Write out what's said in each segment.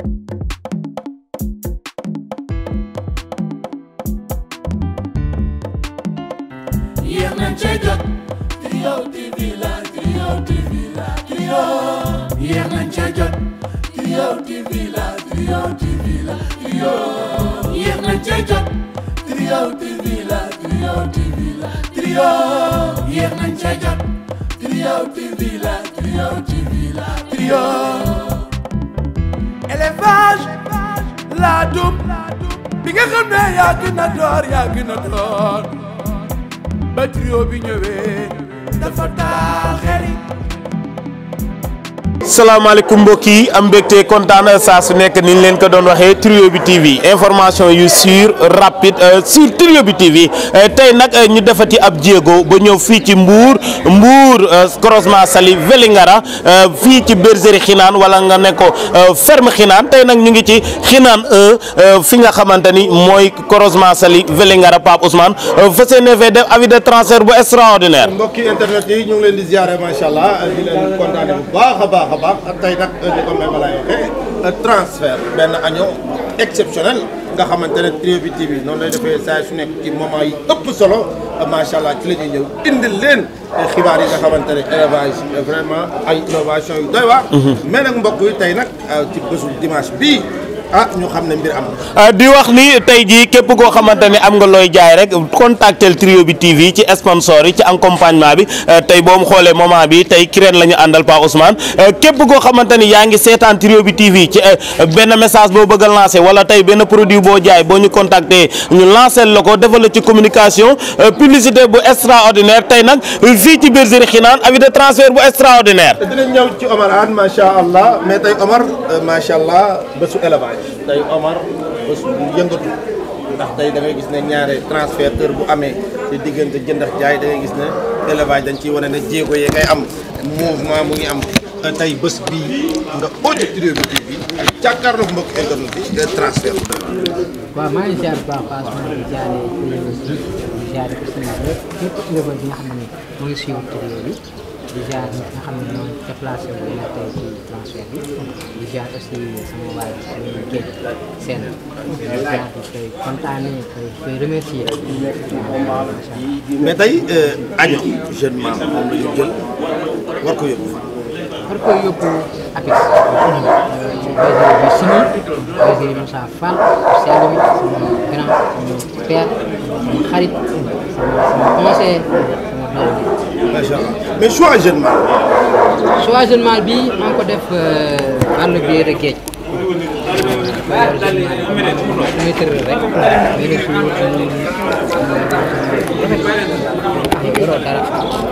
yéex nañ cee jot Trio TV la Trio TV la Trio yéex nañ cee jot Trio TV la Trio TV la Trio yéex nañ cee jot Trio TV la Trio TV la Trio yéex nañ cee jot Trio TV la Trio TV la Trio élevage laadum bi nga xam ne yaa gën a door yaa gën a door ba trio bi ñëwee dafa taal xel yi salaamaaleykum mbokk yi am mbégte kontaan saa su nekk ni ñu leen ko doon waxee Trio bi TV information yu sûr rapide sur Trio bi TV tey nag ñu defati ab jéego ba ñëw fii ci Mbour Mbour croisement Saly Vélingara fii ci bergerie Xinaan wala nga ne ko ferme Xinaan tey nag ñu ngi ci Xinaan fi nga xamante ni mooy croisement Saly Vélingara Pape Ousmane fa seen fee def avis de transfert bu extraordinaire. mbokki internet yi ñu ngi leen di ziare macha allah di leen kontaane bu baax a baax a baax tey nag ni ko may ma lay waxee transfert benn agneau exceptionnel nga xamante ne Trio bi TV noonu lay defee saa su nekk ci moment yi ëpp solo macha allah ci la ñuy ñëw indil leen xibaar yi nga xamante ne élevage vraiment ay innovation yu doy waar. mais nag mbokk yi tey nag ci bésu dimanche bii. ah ñu xam ne mbir am na. di wax ni tey jii képp koo xamante ni am nga looy jaay rek contactel Trio bi TV ci sponsor yi ci accompagnement bi tey boo mu xoolee moment bi tey kireen la ñu àndal Pa Ousmane képp koo xamante ni yaa ngi seetaan Trio bi TV ci benn message boo bëgg a lancé wala tey benn produit boo jaay boo ñu contacter ñu lancé la ko defal la ci communication publicité bu extraordinaire tey nag fii ci bergerie Xinaan avis de transfert bu extraordinaire. dinañ ñëw ci Omar Anne macha allah mais tey Omar macha allah bésu élevage. tey Omar bés bu yëngatu ndax tey da ngay gis ne ñaare transferteur bu amee ci diggante jënd ak jaay da ngay gis ne élevage dañ ciy wane ne jéego yee ngay am mouvement mu ngi am tey bés bii nga audio Trio bi TV jàkkaarloog mbokk internet bi transfert bu doy waaw maa ngi ziar bu baax a baax maa ngi jaaree ci di ziare ko suñu lépp képp éleveur bi nga xam ne moo ngi suivre Trio bi di ziar ñi nga xam ne ñoo déplacé wu ñu tey ci transfert bi di ziar aussi sama waay suñu géej seen di ziar di koy kontaane koy koy remercier waaw macha allah. mais tey agneau jeune man moom la ñu jël war ko yóbbu fan. war koy yóbbu APIX ci bergerie bi Sini bergerie Moussa Fall sell mi sama grand sama père sama xarit sama sama conseiller sama doom macha allah mais choix jeune man choix jeune mâle bi maa ngi ko def par le biais de géej choix jeune mâle bi damay tëral rek benn jour mu yoroo dara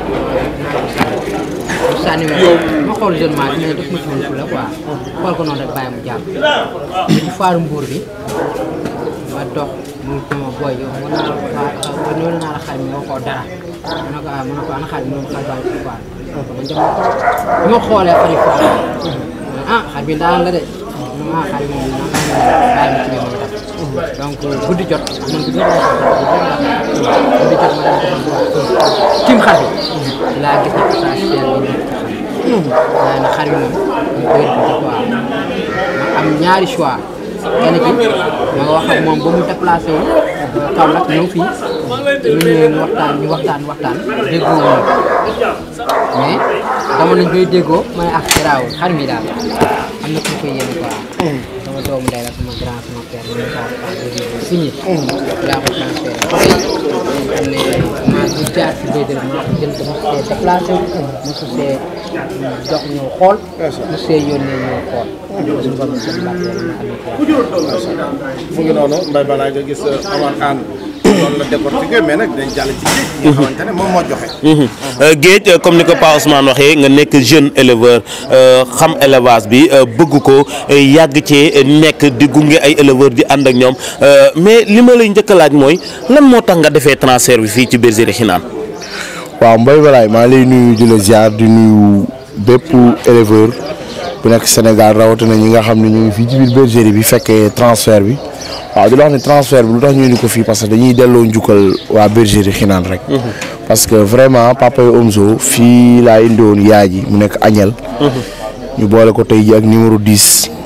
mu sànni ma ma xool jeune mâle bi mais daf ma ci woon la quoi xool ko noonu rek bàyyi mu jàpp ci faaru mbuur bi ma dox mu dama booy yow mën naa la xaar noonu naa la xaar mi waxoo dara ma ne ko ah ma ne ko ana xaar bi moom xaar baa ngi ci faar man dem bi ma xoolee xari faar ah xar bi daan la de ah xar bi moom naa bàyyi ma ci biir ma def donc guddi jot man guddi jot guddi jot ma dem ko tim xar bi laa gis ne passage bi nekk ci xar waaye nag xar bi moom ñu koy répété quoi ma am ñaari choix kenn ki ma wax ak moom ba mu déplacé wu Kaolack ñëw fii ñu ñëwee ñu waxtaan ñu waxtaan waxtaan déggoo wu mais dama nañ koy déggoo ma ne ak garaaw xar mi daal am na ku koy yéene quoi sama doomu ndey la sama grand sama père ñu sa pa signé daa ko transféré xam ne maa du jaar si béydal maa ko jël dama see déplacé wu mosu see dox ñëw xool mosu see yónnee ñëw xool suñu borom seen bàtt yàlla na amee ko mu ngi noonu mbay balaa nga gis Omar Anne noonu la décortiqué mais nag dinañ jàll ci géej nga xamante ne moom moo joxe géej comme ni ko Pa Ousmane waxee nga nekk jeune éleveur xam élevage bi bëgg ko yàgg cee nekk di gunge ay éleveur di ànd ak ñoom mais li ma lay njëkk a laaj mooy lan moo tax nga defee transfert bi fii ci bergerie Xinaan. waaw Mbaye Balaye maa lay nuyu di la ziar di nuyu bépp éleveur bu nekk Sénégal rawatina ñi nga xam ne ñu ngi fii ci biir bergerie bi fekkee transfert bi waaw di la wax ne transfert bi lu tax ñu indi ko fii parce que dañuy delloo njukkal waa bergerie Xinaan rek. parce que vraiment papa yi Omzo fii laa indi woon yaay ji mu nekk Agnel. ñu boole ko tey ji ak numéro 10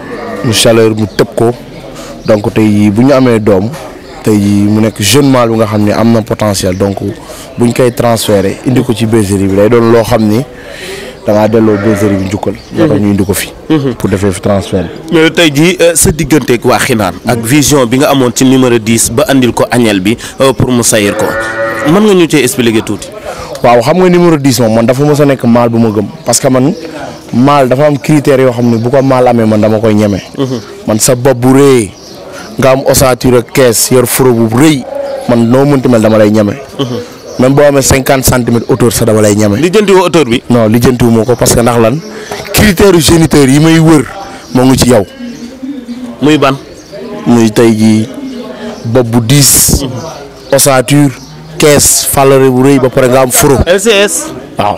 mu chaleur mu tëb ko donc tey jii bu ñu amee doom tey jii mu nekk jeune mâle bu nga xam ne am na potentiel donc bu ñu koy transféré indi ko ci bergerie bi day doon loo xam ni da ngaa delloo bergerie bi njukkal. moo tax ñu indi ko fi. pour defee fi transfert bi. mais tey jii sa digganteeg waa xinaan ak vision bi nga amoon ci numéro 10 ba andil ko añel bi pour mu sayir ko mën nga ñu cee expliquer tuuti. waaw xam nga numéro 10 moom man dafa mës a nekk maal bu ma gëm parce que man maal dafa am critères yoo xam ne bu ko maal amee man dama koy ñeme. man sa bopp bu rëy nga am ossature ak kees yor furo bu rëy man noo mënti mel dama lay ñeme. même boo amee cinquante centimètres hauteur sax dama lay ñeme. li jënti woo auteur bi. non lijjantiwu ma ko parce que ndax lan critères géniteur yi may wër moo ngi ci yow muy ban. muy tey jii bopp bu diis. ossature kees falare bu rëy ba pare nga am furo. LCS. waaw.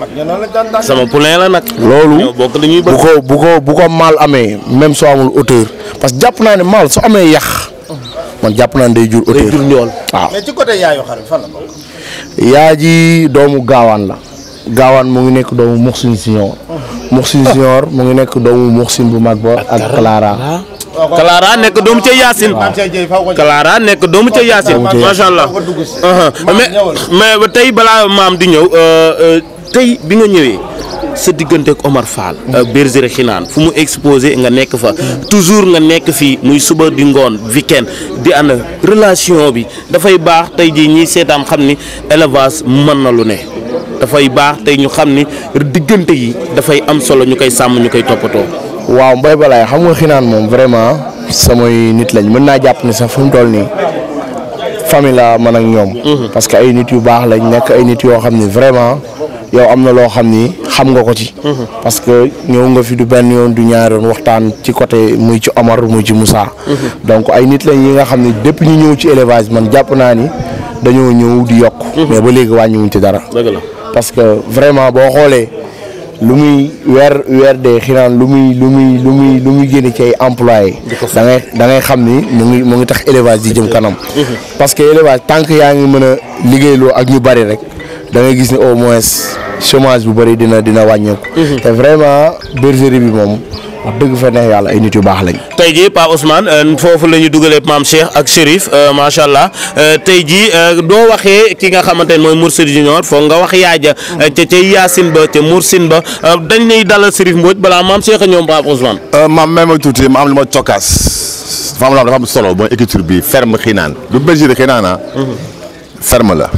sama poulain la nag. loolu ñoo bokk dañuy bu bëgg. ko bu ko bu ko maal amee même soo amul hauteur parce que jàpp naa ne maal su amee yàq man jàpp naa ne day jur hauteur jur ñool. waaw mais ci côté yaayu xar bi fan la bokk. yaa ji doomu gaawaan la gaawaan mu ngi nekk doomu Muxsin Senior Muxsin Senior mu ngi nekk doomu Muxsin bu mag ba ak Clara Clara nekk doomu ca Yacine. Maam Cheikh Dieye faw ko Clara nekk doomu ca Yacine. Doomu ca macha allah. faw ko dugg si. Uh-huh. Maam mais ñëwal. mais ba tey balaa maam di ñëw euh, euh, tey bi nga ñëwee sa diggante ak Omar Fall. euh, bergerie Xinaan fu mu exposé nga nekk fa toujours nga nekk fii muy suba di ngoon weekend di ànd relation bi dafay baax tey jii ñiy seetaan xam ni élevage mën na lu ne dafay baax tey ñu xam ni diggante yi dafay am solo ñu koy sàmm ñu koy toppatoo. waaw mbay balaay xam nga xinaan moom vraiment samay nit lañ mën naa jàpp ne sax fu mu toll nii famille la man ak ñoom. parce que ay nit yu baax lañ nekk ay nit yoo xam ni vraiment yow am na loo xam ni xam nga ko ci. parce que ñëw nga fi du benn yoon du ñaari yoon waxtaan ci côté muy ci Omar muy ci Moussa. donc ay nit lañ yi nga xam ni depuis ñu ñëw ci élevage man jàpp naa ni dañoo ñëw di yokk. mais ba léegi wàññiwuñ ci dara. dëgg la. parce que vraiment boo xoolee lu muy weer weer de xinaan lu muy lu muy lu muy lu muy génne ci ay employés da ngay da ngay xam ni mu ngi mu ngi tax élevage di jëm kanam parce que élevage tant que yaa ngi mën a liggéeyloo ak ñu bari rek da ngay gis ni au moins chômage bu bari dina dina wàññeeku te vraiment bergerie bi moom wax dëgg fa neex yàlla ay nit yu baax lañ tey jii Pa Ousmane euh, foofu la ñu dugalee maam Cheikh ak Chérif euh, macha allah euh, tey jii doo waxee ki nga xamante ne mooy Mourchid Junior foog nga wax yaaja ca ca Yacine ba ca Moursine ba dañ lay dalal Chérif Mbodj balaa maam Cheikh a ñoom Pa Ousmane. maam may ma tuuti ma am lu ma cokkaas dafa am loo xam dafa am solo mooy écriture bi ferme xinaan du bergerie xinaan ah ferme la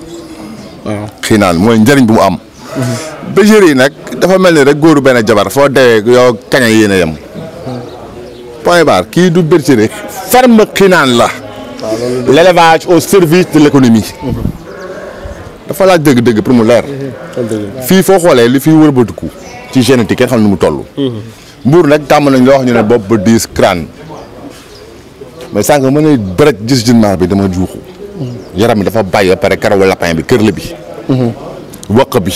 xinaan mooy njëriñ bu mu am bergerie yi nag dafa mel ni rek góoru benn jabar foo dewee yow kaña yéen a yem point barre kii du bergerie ferme xinaan la l'élevage au service de l'économie dafa laaj dëgg-dëgg pour mu leer fii foo xoolee li fi wërbatiku ci génétique kenn xam ne mu toll mbuur nag tàmm nañ loo wax ñu ne bopp ba diis crâne mais sànq mën na bërëg gis junmaar bi dama juuxu yaram bi dafa bàyyi ba pare karawu lapin bi kër la bi waq bi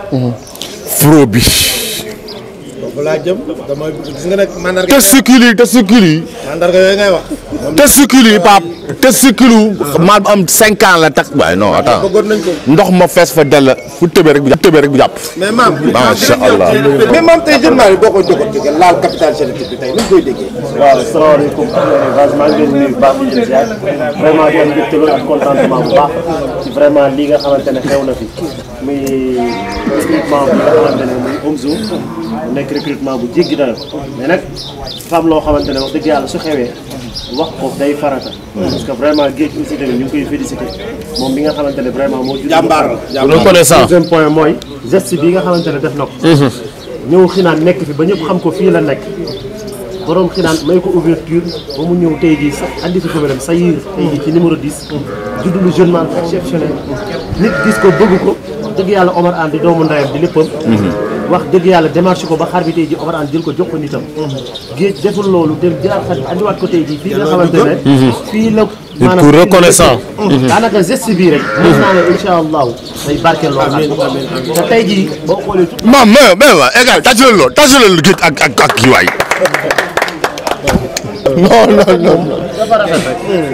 fro bi foofu laa jëm dama gis nga nag mandarga testicule yi testicule yi mandarga yooyu ngay wax. testicule yi pap testicule maal bu am cinq ans la tax waaye non attends bëggoon nañ ko. ndox ma fees fa dell fu tëbee rek bu jàpp tëbee rek bu jàpp mais maam. Masha Allah. mais maam tey jeune maa yi boo koy jogoon jóge laal capital génétique bi tey ni ñu koy déggee. waaw salaamaaleykum élevage maa ngi leen di nuyu bu baax di leen ziar vraiment di am mbégte loolu ak contentement bu baax ci vraiment lii nga xamante ne xew na fi muy recrutement bi nga xamante ne muy Omzo mu nekk recrutement bu jéggi dayo mais nag dafa am loo xamante ne wax dëgg yàlla su xewee wax ko day farata parce que vraiment géej aussi tamit ñu ngi koy félicité moom bi nga xamante ne vraiment moo jur jàmbaar la jàmbaar reconnaissant deuxième point mooy geste bi nga xamante ne def na ko ñëw xinaan nekk fi ba ñëpp xam ko fii la nekk borom xinaan may ko ouverture ba mu ñëw tey jii sax andi fi problème sa yiir tey jii ci numéro 10 juddu lu jeune man exceptionnel nit gis ko bëgg ko wax dëgg yàlla Omar Anne di doomu ndayam di léppam wax dëgg yàlla démarche ko ba xar bi tey jii Omar Anne jël ko jox ko nitam géej deful loolu dem jëlaat xar bi andiwaat ko tey jii fii nga xamante ne fii la maanaam ku reconnaissant. daanaka geste bii rek mën naa ne incha allahu day barkeel loolu te tey jii boo xoolee tout maam mais mais waa égal tàccu leen loolu tàccu leen géej ak ak ak kii waay non non non dafa rafet rek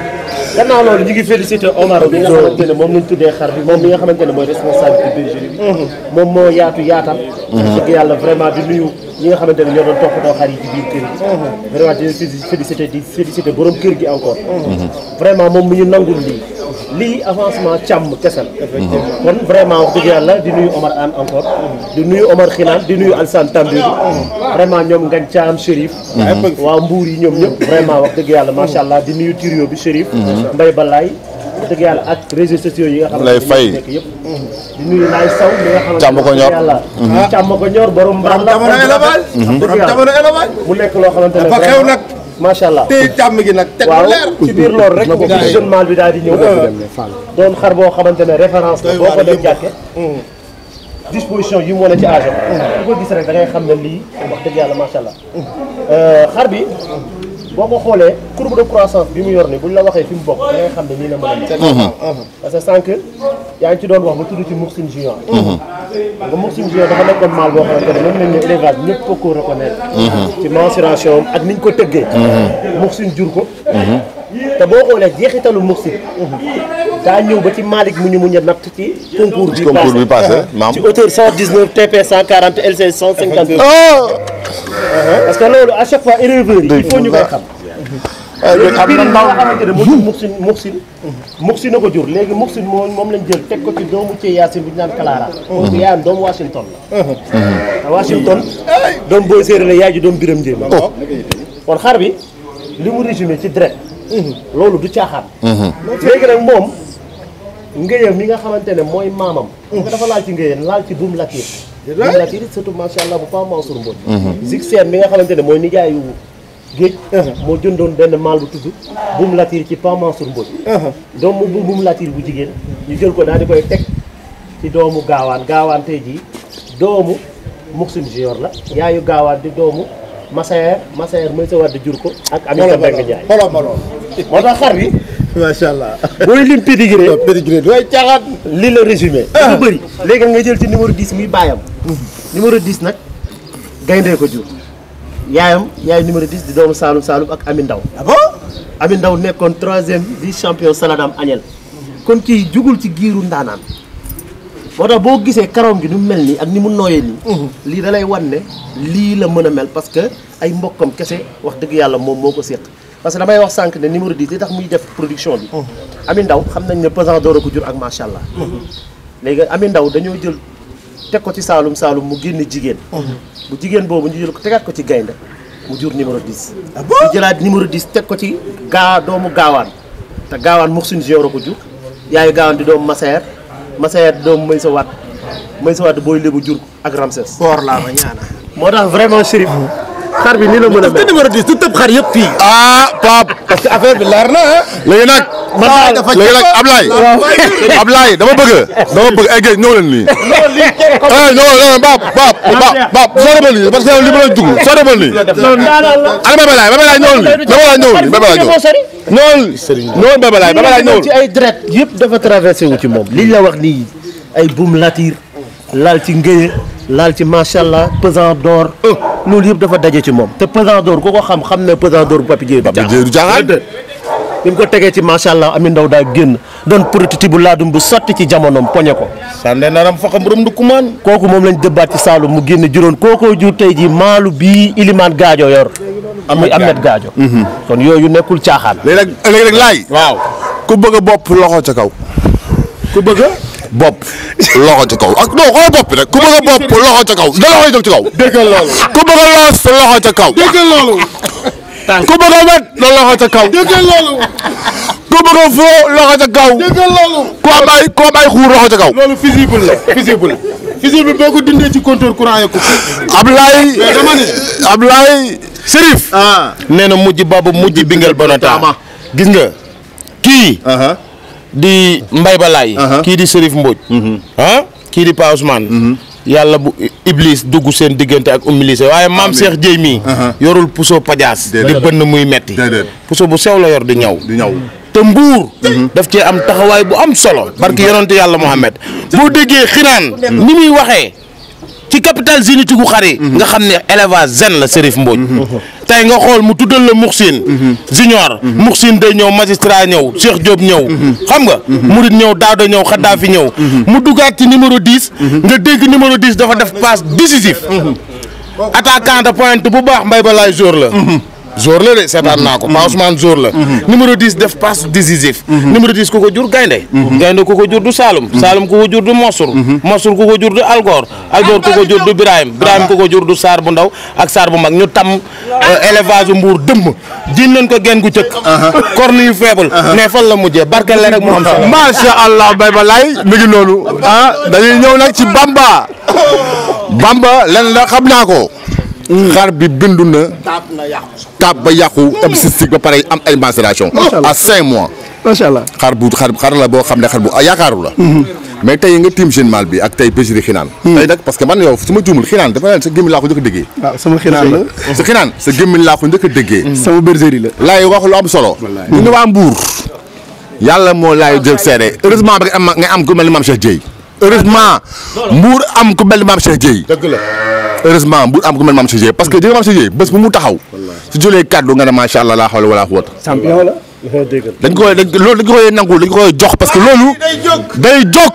gannaaw loolu ñu ngi félicité Omar bi nga xamante ne moom lañ tuddee xar bi moom mi nga xamante ne mooy responsabilité bergerie bi moom moo yaatu yaatal dëgg yàlla vraiment di nuyu ñi nga xamante ne ñoo doon toppatoo xar yi ci biir kër gi vraiment di leen félicité di félicité borom kër gi encore vraiment moom mu ñu nangul lii lii avancement càmm kese la kon vraiment wax dëgg yàlla di nuyu Omar Anne encore di nuyu Omar Xinaan di nuyu Alsane Tambédou vraiment ñoom Ngañ Caam Chérif waaw mbuur yi ñoom ñëpp vraiment wax dëgg yàlla macha allah di nuyu trio bi Chérif Mbaye Balaay wax dëgg yàlla ak réseaux sociaux yi nga xam Lay Fay. nekk yëpp di nuyu Laay Saw mi nga xamante Càmm ko ñor. yàlla càmm ko ñor borom mbaam la jamono élevage dëgg yàlla jamono élevage mu nekk loo xamante ne dafa xew nag macha allah téye càmm gi nag teg ko waaw leer ci biir loolu rek visionnement bi daal di ñëw doon xar boo xamante ne référence la Doy boo ko waar dem yëpp. jàkke disposition yi mu wane ci âge am ku ko gis rek da ngay xam ne lii wax dëgg yàlla macha allah xar bi boo ko xoolee courbe de croissance bi mu yor ni buñ la waxee fi mu bokk da ngay xam ne nii la mën a mel parce que sànq yaa ngi ci doon wax ba tudd ci Mouxine Junior nga Mouxine Junior dafa nekkoon maal boo xamante ne mën nañ ne élevage ñëpp ko ko reconnaître ci mensuration am ak niñ ko tëggee Mouxine jur ko te boo xoolee jeexitalu Mouxine daa ñëw ba ci Malick mu ñu mu ñu natt ci concours bi concours bi passé maam ci hauteur 119 TP 140 LC 152 parce que loolu à chaque fois éleveurs yi il faut ñu koy xam am na ndaw nga xamante ne moo jur Mouxine Mouxine Mouxine na ko jur léegi Mouxine moo moom lañ jël teg ko ci doomu ci Yacine bu ñu naan Clara kooku yaayam doomu Washington la te Washington doom booy séeréer la yaay ji doom biram njéem kon xar bi li mu résumé ci dret loolu du caaxaan léegi nag moom ngéyam mi nga xamante ne mooy maamam nga dafa laal ci ngéyam laal ci buum latir buum latir surtout macha allah bu Pa Mansour Mbodj zig seen mi nga xamante ne mooy nijaayu géej moo jëndoon benn maal bu tudd buum latir ci Pa Mansour Mbodj doomu bu buum latir bu jigéen ñu jël ko daal di koy teg ci doomu gaawaan gaawaan tey jii doomu Mouxine Junior la yaayu gaawaan di doomu Massaer Massaer mooy sa wadd jur ko ak Aminata Mbengue Ndiaye xoolal ma lool moo tax xar bi macha allah booy lim pédigré pédigré du ay caaxaan li la résumé dafa bëri léegi nga jël ci numéro 10 muy baayam numéro 10 nag gayndee ko jur yaayam yaay numéro 10 di doomu Saalum Saalum ak Ami Ndaw ah bon Ami Ndaw nekkoon troisième vice champion Saladam Agnel kon kii jugul ci giiru ndaanaan moo tax boo gisee karoom gi ni mu mel nii ak ni mu nooyee nii lii da lay wan ne lii la mën a mel parce que ay mbokkam kese wax dëgg yàlla moom moo ko séq parce que damay wax sànq ne numéro 10 li tax muy def production bi Ami Ndaw xam nañ ne pesant door a ko jur ak macha allah léegi Ami Ndaw dañoo jël teg ko ci Saalum Saalum mu génn jigéen bu jigéen boobu ñu jël ko tegaat ko ci gaynde mu jur numéro 10 ñu jëlaat numéro 10 teg ko ci gaa doomu gaawaan te gaawaan Mouxine Junior a ko jur yaayu gaawaan di doomu Massaer Massaer di doomu Maysa Waat Maysa Waat booy lébu jur ko ak Ramses koor laa ma ñaana moo tax vraiment Chérif xar bi ni la mën a te mel numéro 10 du tëb xar yëpp fii ah Pape parce que affaire bi leer na ah léegi nag man dafa léegi nag Ablaye Ablaye dama bëgg dama bëgg ay géej ñëw leen nii ah non non Pape Pape Pape Pape soo demal nii parce que li ma la dugg soo demal nii ana Bébé Laye Bébé Laye ñëwul nii Bébé Laye ñëwul nii Bébé Laye ñëwul ñëwul ñëwul Bébé Laye Bébé Laye ñëwul ci ay dret yëpp dafa traversé wu ci moom liñ la wax nii ay buum latir laal ci ngéye laal ci macha allah pesant d'or loolu yëpp dafa daje ci moom te pesant d'or ku ko xam xam ne pesant d'or bu Papi Dieye du Pape Dieye du caaxaan bi mu ko tegee ci macha allah Ami Ndaw daa génn doon prototype bu laadum bu sotti ci jamonoom poñe ko sànne naram faxa mburum du kumaan kooku moom lañ dëbbaat ci Saalum mu génn juróon kookoo jur tey ji maalu bii Ilimaan Gaajo yor muy Ahmed Gaajo kon yooyu nekkul caaxaan léegi nag léegi nag laay waaw ku bëgg a bopp loxo ca kaw ku bëgg a bopp loxo ca kaw ak non xoolal bopp bi rek ku bëgg a bopp loxo ca kaw da loxo yi jóg ci kaw déggal loolu ku bëgg a loos loxo ca kaw déggal loolu ku bëgg a wet na loxo ca kaw déggal loolu ku bëgg a foo loxo ca kaw déggal loolu ku am ay ku am ay xuur loxo ca kaw loolu visible la visible visible boo ko dindee ci compteur courant yi ko Ablaye mais dama ne Ablaye Serif ah nee na mujj babu mujj bingal bonata gis nga kii di Mbay Balaay kii di Serif Mbodj ah kii di Pa Ousmane yàlla bu Iblis dugg seen diggante ak umilise waaye maam Cheikh Dieye mii yorul puso pajaas di bënn muy metti Déedéet. puso bu sew la yor di ñaw di ñaw te mbuur daf cee am taxawaay bu am solo barki yonante yàlla Muhammad boo déggee xinaan ni muy waxee ci ci capital génétique gu xar yi nga xam ne élevage zen la Serif Mbodj tey nga xool mu tuddal la Muxsin junior Muxsin day ñëw magistrat ñëw Cheikh Diop ñëw xam nga Murid ñëw Daouda ñëw Khadafi ñëw mu duggaat ci numéro 10 nga dégg numéro 10 dafa def passe décisif attaquant de pointe bu baax mbay ba laay jour la jour la de seetaan naa ko Pa Ousmane jour la numéro 10 def passe décisif numéro 10 ku ko jur gaynde gaynde ku ko jur du Saalum Saalum ku ko jur du Mosur Mosur ku ko jur du Algor Algor ku ko jur du Birahim Birahim ku ko jur du Saar bu ndaw ak Saar bu mag ñu tam élevage mbuur dëmm jiñ nañ ko genn gu cëkk corne yu faible mais fan la mujjee barkeel la rek mu am solo macha allah bay ba laay mi ngi noonu ah dañuy ñëw nag ci Bamba Bamba lenn la xam naa ko xar bi bindu na taab ba yàqu am cystique ba pare am ay macération à cinq mois macha allah. xar bu xar xar la boo xam ne xar bu yaakaaru la mais tey nga tiim jeune mal bi ak tey bergerie xinaan tey nag parce que man yow su ma juumul xinaan dafa leen sa gémmiñ laa ko njëkk a déggee waaw sama xinaan la. sa xinaan sa gémmiñ laa ko njëkk a déggee sama bergerie la. laay wax lu am solo ñu ne waa Mbour yàlla moo laay jël seede heureusement ba nga am nga am ku mel ni maam Cheikh Dieye heureusement Mbour am ku mel ni maam Cheikh Dieye dëgg la heureusement Mbour am ku mel ni maam Cheikh Dieye parce que jëga maam Cheikh Dieye bés bu mu taxaw su jëlee kàddu nga ne macha allah laa xawla wala quwwata champion la. dañ koy dañ loolu dañ koy nangul dañ koy jox parce que loolu day jóg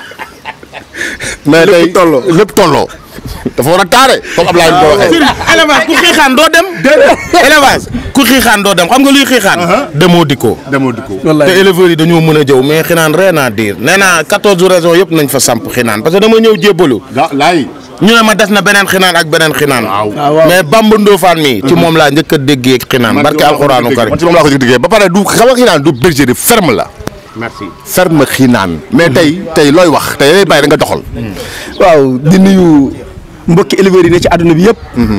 mais day tolloo lépp tolloo dafa war a taare comme Ablaye ko waxee élevage ku xiixaan doo dem élevage ku xiixaan doo dem xam nga luy xiixaan demoo dikkoo demoo di ko te éleveurs yi dañoo mën a jëw mais xinaan rien à dire nee naa quatorze raisons yëpp nañ fa samp xinaan parce que dama ñëw jébbalu laay ñu ne ma des na beneen xinaan ak beneen xinaan waaw. mais Bamba Ndofane mi ci moom laa njëkk a déggee xinaan barke alxuraanu karim man ci moom laa ko diggee ba pare du xam nga xinaan du bergerie ferme la merci ferme xinaan mais tey tey looy wax tey lay bàyyi da nga doxal waaw di nuyu mbokki éleveurs yi ne ci àdduna bi yëpp.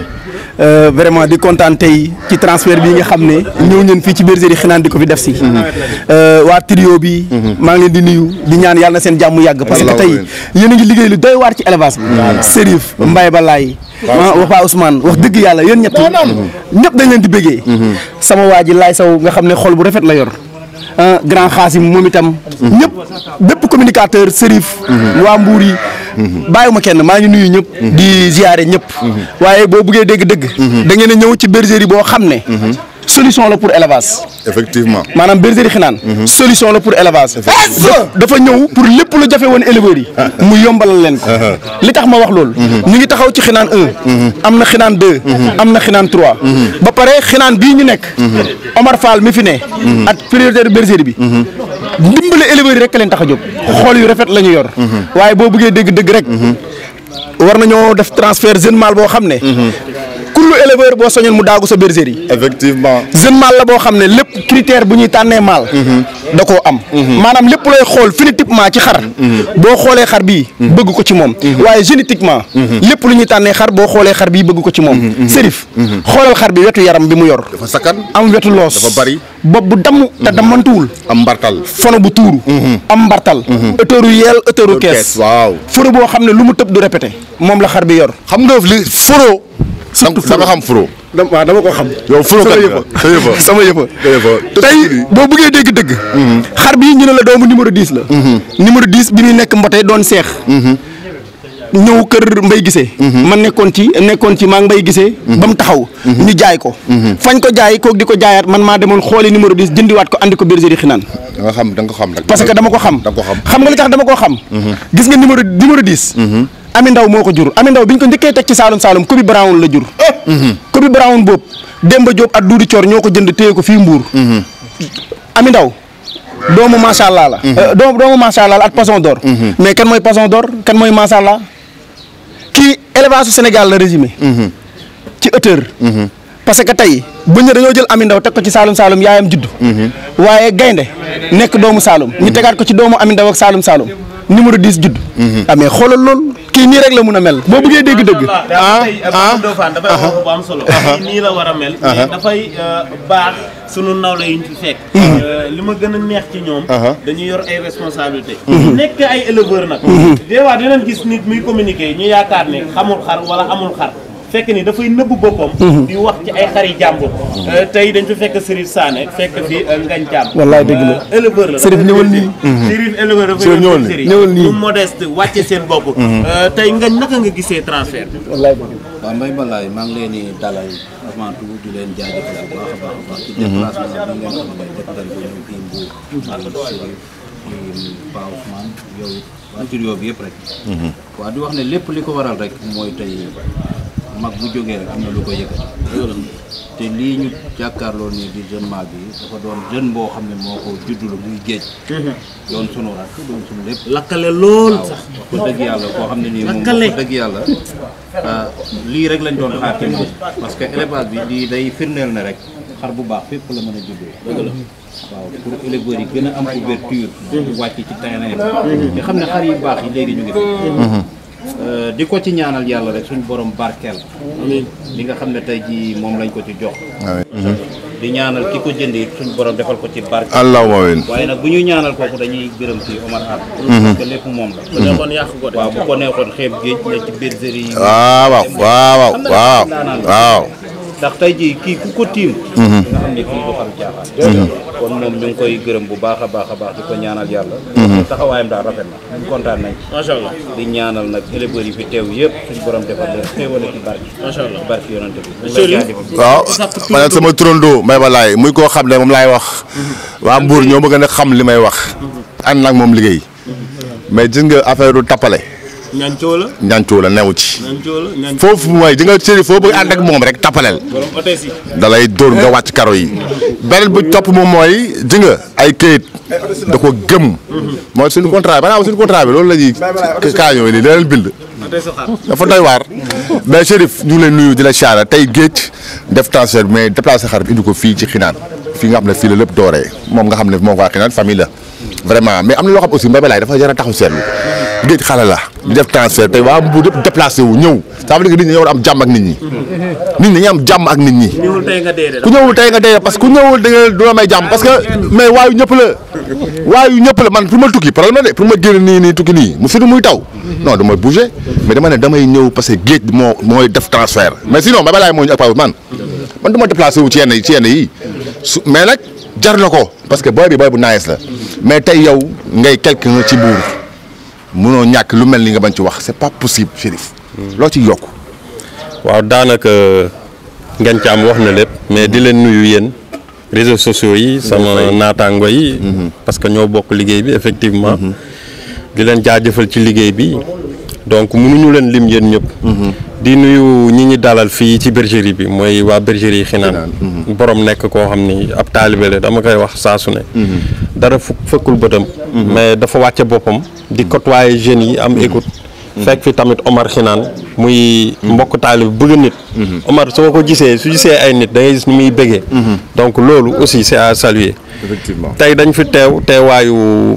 Euh, vraiment di kontaan tey ci transfert bi nga xam ne ñëw ngeen fii ci bergerie xinaan di ko fi def si. Euh, waa trio bi. maa ngi leen di nuyu di ñaan yàlla na seen jàmm yàgg. parce que Allahumma tey amiin. yéen a ngi liggéey lu doy waar ci élevage bi. Serif Mbaye Balaye. ah wax waa Ousmane wax dëgg yàlla yéen ñett ñëpp dañ leen di bëggee. sama waa ji laay saw nga xam ne xol bu rafet la yor. ah grand xaasim moom itam. ñëpp bépp communicateur Serif. waa Mbour yi. bàyyiwuma kenn maa ngi nuyu ñëpp. di ziare ñëpp. waaye boo buggee dégg-dëgg. da ngeen a ñëw ci bergerie boo xam ne. solution la pour élevage. effectivement maanaam bergerie xinaan solution la pour élevage dafa ñëw pour lépp lu jafe woon éleveurs yi mu yombalal leen ko li tax ma wax loolu ñu ngi taxaw ci xinaan un am na xinaan deux am na xinaan trois ba pare xinaan bii ñu nekk Omar Fall mi fi ne ak prioritaire bergerie bi ndimbale éleveurs yi rek leen tax a jóg xool yu rafet la ñu yor waaye boo bëggee dégg dëgg rek war nañoo def transfert jeune mâle boo xam ne kullu éleveur boo soñoon mu daagu sa bergerie yi effectivement jeune mâle la boo xam ne lépp critère bu ñuy tànnee mâle da koo am maanaam lépp looy xool phénotypement ci xar boo xoolee xar bii bëgg ko ci moom waaye génétiquement lépp lu ñuy tànnee xar boo xoolee xar bii bëgg ko ci moom sérif xoolal xar bi wetu yaram bi mu yor dafa sakkan am wetu loos dafa bari bopp bu damm te dammantuwul am mbartal fono bu tuuru am mbartal ëtëru yeel ëtëru kees waaw foro boo xam ne lu mu tëb du répété moom la xar bi yor xam nga li furo Surtout da nga xam furo waaw dama ko xam yow furo kat sama nga sa yëfa yëfa sama yëfa sa yëfa tey boo bëggee dégg dëgg xar bii ñu ne la doomu numéro 10 la numéro 10 bi muy nekk mbote doon seex ñëw kër mbay gisee man nekkoon ci nekkoon ci maa ngi mbay gisee ba mu taxaw ñu jaay ko fañ ko jaay kook di ko jaayaat man maa demoon xooli numéro 10 jëndiwaat ko andi ko bergerie xinaan da nga xam da nga ko xam rek parce que dama ko xam da nga ko xam xam nga li tax dama koo xam gis nga numéro numéro 10 ami ndaw moo ko jur ami ndaw bi ñu ko njëkkee teg ci saalum saalum Kobi Brown la jur Kobi Brown boobu Demba Diop ak Doudou Thior ñoo ko jënd téye ko fii Mbour ami ndaw doomu macha allah la Euh, doomu doomu macha allah la ak poisson d'or mais kan mooy poisson d'or kan mooy macha allah kii élevage su Sénégal la résumé ci hauteur parce que tey buñ ne dañoo jël ami ndaw teg ko ci saalum saalum yaayam juddu waaye gaynde nekk doomu saalum ñu tegaat ko ci doomu ami ndaw ak saalum saalum numéro 10 judd ah mais xoolal loolu kii nii rek la mun a mel boo bëggee dégg dëgg ah ah Ndofane dafay wax bu am solo. nii la war a mel. mais dafay baax sunu nawle yi ñu fi fekk. li ma gën a neex ci ñoom. dañuy yor ay responsabilité nekk ay éleveur nag. des fois dinañ gis nit muy communiquer ñu yaakaar ne xamul xar wala amul xar. fekk ni dafay nëbb boppam di wax ci ay xari jàmbur tey dañ fi fekk Serif Sané fekk fi Ngagne Thiam Wallaay dëgg la. Euh, éleveur la Serif ñëwal nii. Serif éleveur dafa Serif ñëwal nii. ñëwal nii. mu modeste wàcce seen bopp Euh, tey Ngagne naka nga gisee transfert bi wallaay dëgg waaw Mbaye Balaye maa ngi leen di dalal avant tout di leen jaajëfal bu baax a baax a baax ci déplacement bi ngeen xam ne def nañ ko ñëw fii Mbour ànd ak Chérif di Pa Ousmane yow it waa trio bi yëpp rek waaw di wax ne lépp li ko waral rek mooy tey mag bu jógee rek am na lu ko yëkkati te lii ñu jàkkaarloo nii di jeune mag bi dafa doon jeune boo xam ne moo ko juddulu muy géej doon sunu rakk doon sunu lépp lakkale lool waaw sax wax ko dëgg yàlla koo xam ne nii moom Lakkale. wax ko dëgg yàlla ah, lii rek lañ doon xaar ci moom parce que élevage bi lii day firndeel ne rek xar bu baax fépp la mën a juddoo dëgg la waaw pour éleveurs yi gën a am ouverture di wàcc ci terrain bi di xam ne xar yu baax yi léegi ñu ngi fi Euh, di ko ci ñaanal yàlla rek suñu borom barkeel li nga xam ne tey jii moom lañ ko ci jox di ñaanal ki ko jënd it suñu borom defal ko ci barkeel allahumma amiin waaye nag bu ñuy ñaanal kooku dañuy gërëm ci Omar Anne parce que lépp moom la bu nekkoon yàq ko de waaw bu ko neexoon xeeb géej ne ci bergerie yi waaw waaw waaw waaw ndax tey jii kii ku ko tiim nga xam ne kii du xam caaxaan kon moom ñu ngi koy gërëm bu baax a baax a baax di ko ñaanal yàlla taxawaayam daal rafet na ñu kontaan nañ ci macha allah di ñaanal nag éleveurs yi fi teew yëpp suñu borom defal leen xéewale ci barke macha allah ci barke yonante bi ñu Chérif. lay jaajëfal. waaw ma ne sama turandoo Mbaye Balaye muy koo xam ne moom laay wax waa Mbour ñoo bëgg a xam li may wax ànd nag moom liggéey mais gis nga affaire du tappale ñaan coow la ñancoo la newu ci ñaan coow la ñaan foofu mooy di nga Chérif foo bëgg ànd ak moom rek tappaleel borom hôtesse yi da lay dóor nga wàcc karo yi beneen bu topp moom mooy ji nga ay këyit da ko gëm mooy suñu contrat bi maanaam suñu contrat bi loolu la ñuy kaañoo yi nii da leen bind hôtesse su xaar dafa doy waar mais Chérif ñu ngi lay nuyu di la siyaara tey géej def transfert mais déplacé xar bi indi ko fii ci xinaan fii nga xam ne fii la lépp dooree moom nga xam ne moom waa xinaan famille la vraiment mais am na loo xam aussi Mbaye Balaye dafa jar a taxaw seetlu géej xale la di def transfert tey waa Mbour yëpp déplacé wu ñëw ça veut dire que nit ñi dañoo war a am jàmm ak nit ñi nit ñi dañuy am jàmm ak nit ñi ñëwul tey nga dee de ku ñëwul tey nga dee parce que ku ñëwul da nga du la may jàmm parce que mais waayu ñëpp la waayu ñëpp la man pour ma tukki problème la de pour ma génn nii nii tukki nii mu surtout muy taw non damay bouger mais dama ne damay ñëw parce que géej moo mooy def transfert mais sinon Mbaye Balaye moo ñu ak Pape man man du ma déplacé wu ci yenn ci yenn yi su mais nag jar na ko parce que booy bi booy bu nice la mais tey yow ngay quelqu'un ci Mbour munoo ñàkk lu mel ni nga bañ ci wax c'est pas possible Chérif loo ci yokk waaw daanaka Ngagne Thiam wax na lépp mais di leen nuyu yéen réseaux sociaux yi sama naataango yi parce que ñoo bokk liggéey bi effectivement di leen jaajëfal ci liggéey bi donc mënuñu leen lim yéen ñëpp di nuyu ñi ñi dalal fii ci bergerie bi mooy waa bergerie Xinaan borom nekk koo xam ni ab taalibe la dama koy wax saa su ne dara fu fëkkul bëtam mais dafa wàcce boppam di côtoyer jeunes yi am écoute fekk fi tamit Omar Xinaan muy mbokk taalib bëgg nit Omar soo ko gisee su gisee ay nit da ngay gis ni muy bëggee donc loolu aussi c'est à saluer effectivement tey dañ fi teew teewaayu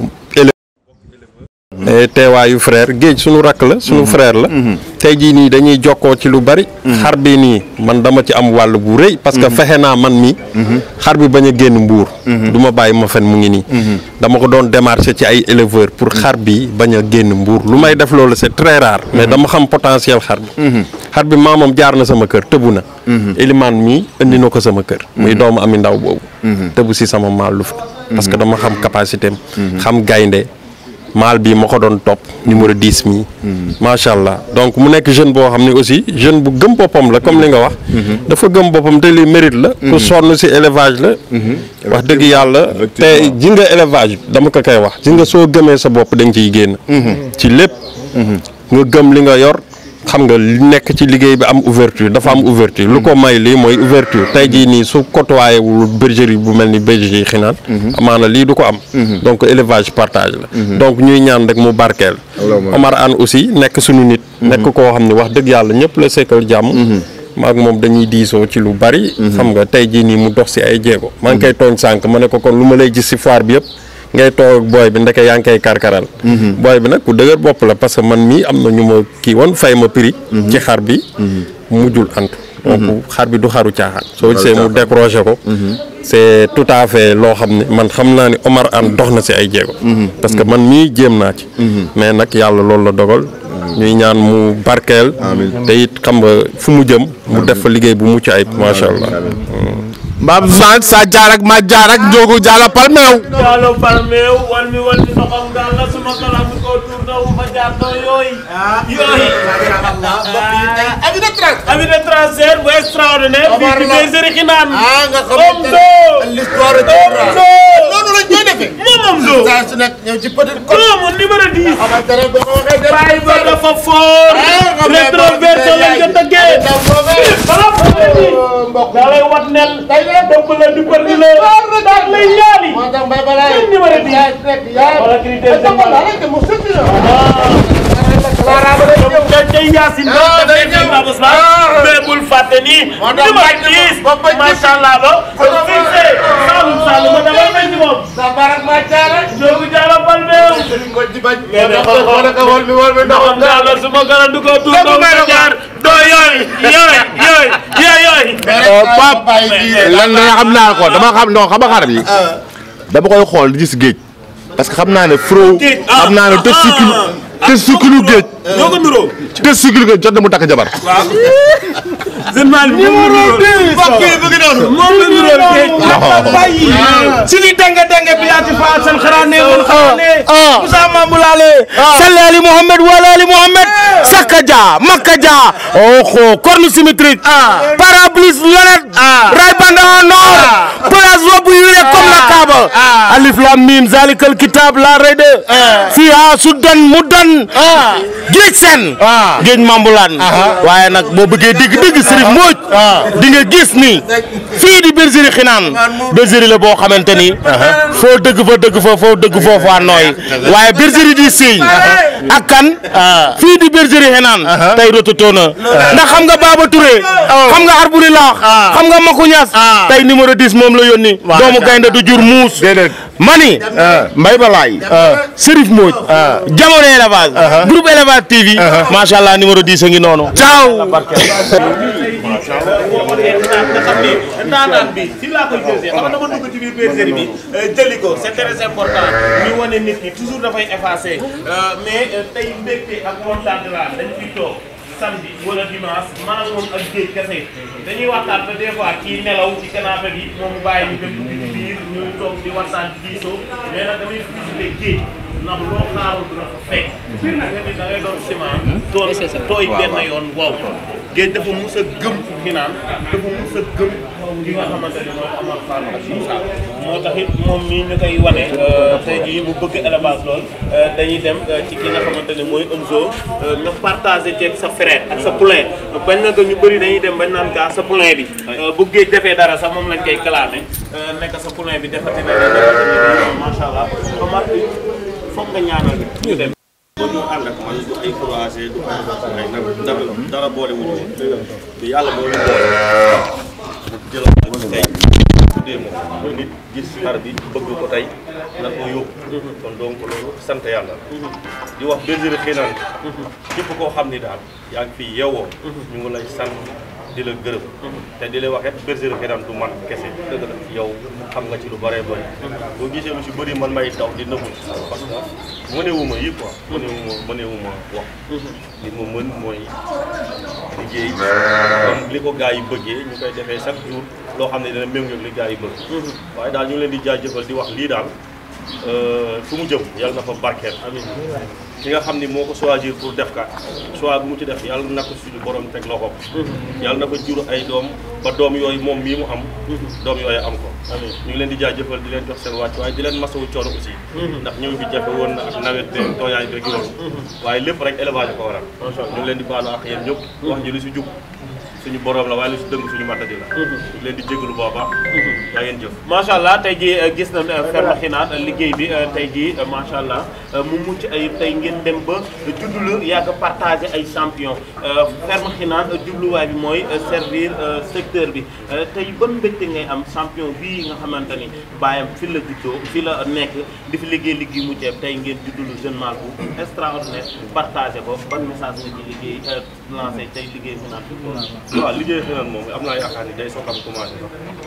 élève teewaayu frère géej suñu rakk la suñu frère la tey jii nii dañuy jokkoo ci lu bari xar bi nii man dama ci am wàll bu rëy parce que fexe naa man mi xar bi bañ a génn mbuur du ma bàyyi ma fen mu ngi nii dama ko doon démarché ci ay éleveur pour xar bi bañ a génn mbuur lu may def loolu c'est très rare mais dama xam potentiel xar bi xar bi maamam jaar na sama kër tëbu na Elimane mii indi na ko sama kër muy doomu ami ndaw boobu tëbu si sama maal luft parce que dama xam capacité am xam gaynde maal bii ma ko doon topp numéro 10 mi macha allah donc mu nekk jeune boo xam ne aussi jeune bu gëm boppam la comme li nga wax dafa gëm boppam te li mérite la ku sonn si élevage la wax dëgg yàlla te ji nga élevage dama ko koy wax ji nga soo gëmee sa bopp da nga ciy génn ci lépp nga gëm li nga yor xam nga li nekk ci liggéey bi am ouverture dafa am ouverture lu ko may lii mooy ouverture tey jii nii su côtoyé wul bergerie bu mel ni bergerie xinaan amaana lii du ko am donc élevage partage la donc ñuy ñaan rek mu barkeel Omar Anne aussi nekk suñu nit nekk koo xam ne wax dëgg yàlla ñëpp la sekkal jàmm maak moom dañuy diisoo ci lu bari xam nga tey jii nii mu dox si ay jéego maa ngi koy tooñ sànq ma ne ko kon lu ma lay gis si foire bi yëpp ngay toog ak booy bi ndeke yaa ngi koy karkaral booy bi nag ku dëgër bopp la parce que man mii am na ñu ma kii woon fay ma prix ci xar bi mujjul antu donc xar bi du xaru caaxaan soo gisee mu décroché ko c'est tout à fait loo xam ne man xam naa ni Omar Anne dox na si ay jéego parce que man mii jéem naa ci mais nag yàlla loolu la dogal ñuy ñaan mu barkeel te it xam nga fu mu jëm mu def fa liggéey bu mucc ayib macha allah mbaam man sa jaar ak ma jaar ak njogu jaala palmeew Diallo Palmeew wan mi wan mi ndoxam daal la suma kalam bi ko tuur na wu fa jaar na yooyu. yooyu. avis de trace. Avis de transfert bu extraordinaire. Omar fii ci la. bergerie Xinaan. ah nga xamante Omzo. ne l'histoire de Omzo. noonu lañ koy defee. moom Omzo. saa su nekk ñëw ci petit côté. moom numéro 10. xamante ne boo ko waxee dëgg. Baye ba dafa fort. Ah, nga may rétroverso boo lañ ko tëggee. Ndaw boobee. balaa ko bi. mbokk daa lay wat nel. dëpp la di përdi la. daal lay ñaali. moo tax mbay balaa Seen numéro 10. yaa nekk yaa Wala critère de Wala rek mu sëkk la. donc dañ koy yaasin Ah, donc day dafay ñëw. ñëw Ousmane Ah. mais bul fàtte ni Moo tax numéro bañ na 10 ba bañ na macha allah ba fixé Saloum Saloum ma damay bañ ci moom sa barak ma jaara. Ndiogu Diallo Palmeew Sëriñ ko di bañ. mais ne ko ko ko wol mi wol mi ndoxam Diallo su ma gën a duggoo tuur Lépp doo may ma na ko. jaar doo yooyu yooyu yooyu yooyu yooyu Pape lan la xam naa ko dama xam non xam nga xar bi dama koy xool di gis géej parce que xam naa ne fro Géej, ah, xam naa ne ah, testicule ah. testicule géej ñoo ko nuroo testicule géej jot na mu takk jabar waaw jeune mal bi numéro 10 mbokk yi bëgg noonu. moom la nuroo géej bàyyi si li denge denge bi yaati fa seen xaraane mun xaraane Moussa Mambulaale salli ali Mohamed wala ali Mohamed Sakka Dia Makka Dia oho corne symétrique parablis lunette ray bande en or place robe huilée comme la Kaaba alif lam mim zalikal kitab la rede fiha sudan mudan géej sen géej mambulaan waaye nag boo bëggee dégg dégg Serigne Mbodj di nga gis ni fii di bergerie Xinaan bergerie la boo xamante ni foo dëgg fa dëgg fa foo dëgg foofu waa nooy waaye bergerie di Sey ak kan fii di bergerie Xinaan tey rototo na ndax xam nga Baba Touré xam nga Arbuli Laax xam nga Maku Ñas tey numéro 10 moom la yónni doomu gaynde du jur muus mani mbay balaay Serif Mbodj jamono élevage groupe élevage TV macha allah numéro 10 a ngi noonu ciao nga xam ni naanaan bi si laa koy jëlee xam nga dama dugg ci biir bergerie bi jëli ko c'est très important ñu wane nit ki toujours dafay effacé mais tey mbégte ak kontaan la dañ fi toog samedi wala dimanche man ak moom ak géej kese dañuy waxtaan ba des fois kii nelaw ci canapé bi moom mu bàyyi ñu dem dugg ci biir ñu toog di waxtaan ci diisoo mais nag damay visité géej ndax loo xaarul du la fa fekk. da ngay da ngay doon ciment. doon tooy benn yoon wow. géej dafa mus a gëm fi naan dafa mus a gëm ki nga xamante ne mooy Amar Fall ak Moussa moo tax it moom mii ñu koy wane tey jii mu bëgg élevage lool dañuy dem ci ki nga xamante ne mooy Omzo nga partagé ceeg sa frère ak sa poulain bañ na ko ñu bëri dañuy dem bañ naan gaa sa poulain bi bu géej defee dara sax moom lañ koy clamé nekk sa poulain bi defati na leen defati na leen macha allah Omar foog nga ñaanal ñu dem. ba ñu ànd ak man du ay croisé du ay ay nag dara dara boole wu ñu woon te yàlla moo ñu boole mu jëloon ko ci tey tuddee ma ko nit gis xar bi bëgg ko tey nar ko yóbbu kon donc loolu sant yàlla di wax bergerie Xinaan képp koo xam ni daal yaa ngi fi yeewoo ñu ngi lay sant di la gërëm te di lay wax it bergerie Xinaan du man kese dëgg la yow xam nga ci lu bëree bëri boo gisee lu si bëri man may daw di nëbbu parce que mënewuma yi quoi mënewuma mënewuma wax li ma mën mooy liggéey comme li ko gars yi bëggee ñu koy defee chaque jour loo xam ne dina méngoo ak li gars yi bëgg waaye daal ñu ngi leen di jaajëfal di wax lii daal fu mu jëm yàlla na fa barkeel ki nga xam ni moo ko choisir pour def ka choix bu mu ci def yàlla na ko suñu borom teg loxoom yàlla na ko jur ay doom ba doom yooyu moom mii mu am doom yooyu am ko ñu ngi leen di jaajëfal di leen jox seen wàcc waaye di leen masawu coono aussi ndax ñëw bi jafe woon na ak nawet bi tooyaay bi rek yoon waaye lépp rek élevage ko waral ñu ngi leen di baalu ak yéen ñëpp wax ji lu si jub suñu borom la waaye lu si dëng suñu matadi la ñu ngi leen di jégalu booba yaa ngeen jëf macha allah tey jii gis nañ ferme Xinaan liggéey bi tey jii macha allah mu mucc ay tey ngeen dem ba juddu la yàgg partagé ay champion ferme Xinaan jubluwaay bi mooy servir secteur bi tey ban mbégte ngay am champion bii nga xamante ni bàyyam fi la juddoo fi la nekk di fi liggéey liggéey mu ceeb tey ngeen juddu lu jeune mal bu extraordinaire partagé ko ban message nga ci liggéey lancé tey liggéey Xinaan waaw liggéey Xinaan moom am naa yaakaar ni day soog am commencé sax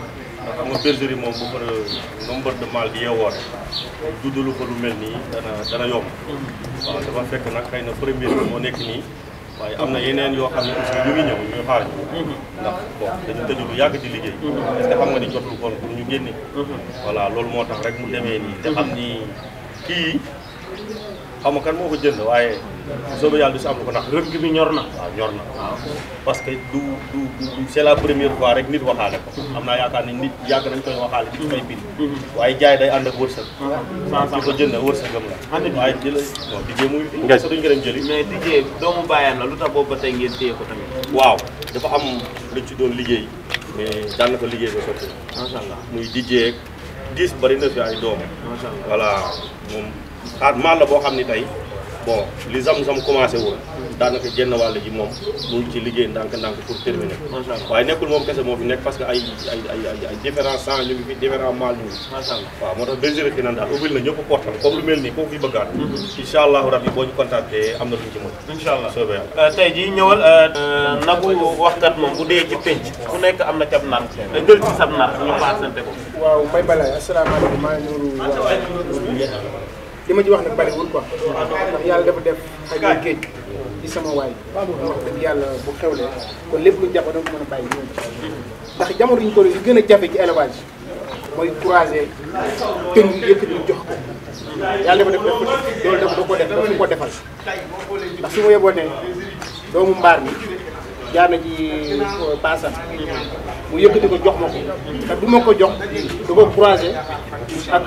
xam nga bergerie moom bu fa nombre de mâles di yeewoo rek juddalu ko lu mel nii dana dana yomb waaw dafa fekk nag xëy na première bi moo nekk nii waaye am na yeneen yoo xam ne aussi ñu ngi ñëw ñuy xaar ñu ndax bon dañu tëju lu yàgg di liggéey est-ce que xam nga ni jotul kon pour ñu génne voilà loolu moo tax rek mu demee nii te xam ni kii xaw ma kan moo ko jënd waaye soobee yàlla du si am lu ko nax rëgg bi ñor na waaw ñor na waaw parce que du du du c'est la première fois rek nit waxaale ko am naa yaakaar ni nit yàgg nañ koy waxaale ci fay bind waaye jaay day ànd ak wërsëg ki ko jënd wërsëgam la waaye jëla non dijee muy fi parce que duñ ko dem jëli mais Dijé doomu bàyyam la lu tax boobu ba tey ngeen téye ko tamit waaw dafa am luñ ci doon liggéey mais daan na ko liggéey ba sotti macha allah muy dijee diis bari na fi ay doom macha allah voilà moom xaat maal la boo xam ni tey bon li zam-zam commencé woon daanaka genn wàll ji moom mu ngi ci liggéey ndànk-ndànk pour terminer macha allah waaye nekkul moom kese moo fi nekk parce que ay ay ay ay ay différents sang ñu ngi fi différents maal ñu ngi macha allah waaw moo tax bergerie Xinaan daal ubbil na ñëpp portal comme lu mel nii koo fi bëggaat incha allahu rabbi boo ñu contacté am na luñ ci mën incha allah soobee yàlla tey jii ñëwal nagu waxkat moom bu dee ci penc ku nekk am na cab nar da jël ci sab nar ñu paasante ko waaw Mbaye Balaye asalaamaaleykum maa ngi nuyu waa li ma ci wax nag bariwul quoi ndax yàlla dafa def xaj na géej ci sama waay wax dëgg yàlla bu xewlee kon lépp lu jàpp da nga ko mën a bàyyi ñëw ndax jamono yi ñu ko li gën a jafe ci élevage mooy croiser tëng yëkkati jox ko yàlla dafa def def loolu dafa da ko def dafa ko defal ndax su ma yeboo ne doomu mbaar mi jaar na ci paasan mu yëkkati ko jox ma ko te du ma ko jox du ko croiser ak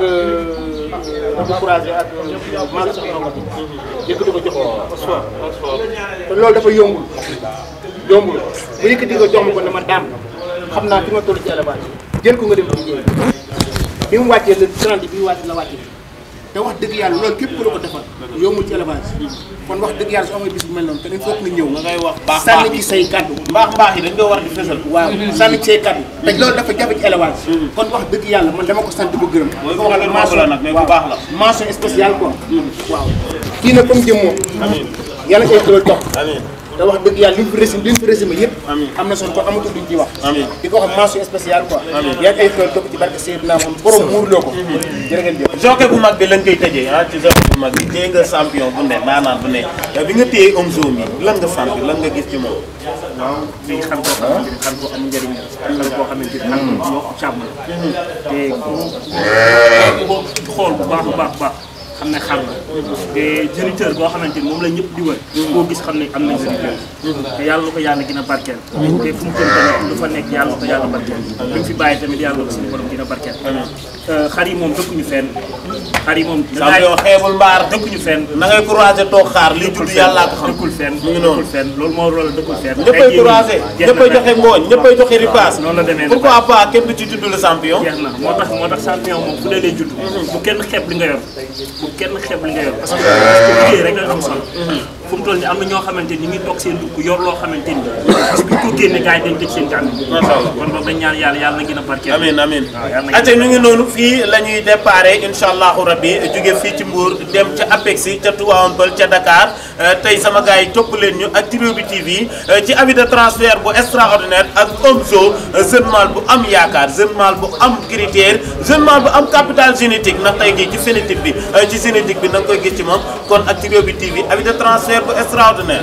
da ko croiser ak maa ngi soxla nga yëkkati ko jox ko soit te loolu dafa yombul yombul mu yëkkati ko jox ma ko ne ma daam xam naa fi ma toll ci élevage jël ko nga dem liggéey bi mu wàccee le 30 bi mu wàccee la wàccee te wax dëgg yàlla loolu képp ku la ko defal yombul ci élevage kon wax dëgg yàlla su amee bis bu mel noonu te il faut que nga ñëw ngay wax baax sànni ci say kaddu mbaax mbaax yi dañ ko war di fësal waaw sànni ci say kaddu te loolu dafa jafe ci élevage kon wax dëgg yàlla man dama ko sant di ko gërëm mooy ko waxal maa la nag mais bu baax la mention spéciale quoi waaw kii nag comme jëm moom yàlla ay xéwal topp te wax dëgg yàlla li mu fi résumé li mu fi résumé yëpp am na solo kon amatul duñ ciy wax di ko wax mention spéciale quoi yàlla ay xéwal topp ci barke Seydina moom borom muurloo ko jërë ngeen jëf jokke bu mag bi lañ koy tëjee ah ci jokke bu mag bi téye nga champion bu ne naanaan bu ne yow bi nga téye Omzo mi lan nga sant lan nga gis ci moom waaw di xam koo xamante ni xam ko am njëriñ la xam koo xamante ni xam ko yokk càmm la te ku ko xool bu baax a baax baax xam ne xam na te géniteur boo xamante ni moom la ñëpp di wër koo gis xam ne am na géniteur te yàlla na ko yàlla gën a barkeel te fu mu jëm tamit lu fa nekk yàlla na ko yàlla barkeel li mu fi bàyyi tamit yàlla na ko suñu borom gën a barkeel xar yi moom dëkkuñu fenn xar yi moom champion xeebul mbaar dëkkuñu fenn na ngay croiser toog xaar li judd yàllaa ko xam dëkkul fenn mu ngi noonu dëkkul fenn loolu moo loolu dëkkul fenn ñëppay croiser ñëppay joxe ngooñ ñëppay joxe ripaas noonu la demee pourquoi pas kenn du ci tudd le champion jeex na moo tax moo tax champion moom fu dee lay judd bu kenn xeeb li nga yor bu kenn xeeb li nga yor parce que liggéey rek la am solo fu mu toll nii am na ñoo xamante ni ñu ngi toog seen dugg yor loo xamante ni bis bu ñu ko génne gars yi dañ tëj seen kàddu Masha Allah. kon boog dañ ñaan yàlla yàlla na gën a barkeel amin amin waaw yàlla na ate ñu ngi noonu fii la ñuy déparé incha allahu rabbi jóge fii ci Mbour dem ca Apexi ca Tivaouane Peulh ca Dakar Euh, tey sama gars yi topp leen ñu ak Trio bi TV euh, ci avis de transfert bu extraordinaire ak Omzo euh, jeune mâle bu am yaakaar jeune mâle bu am critère jeune mâle bu am capital génétique ndax tey jii ci phénotype bi euh, ci génétique bi da nga koy gis ci moom kon ak Trio bi TV avis de transfert bu extraordinaire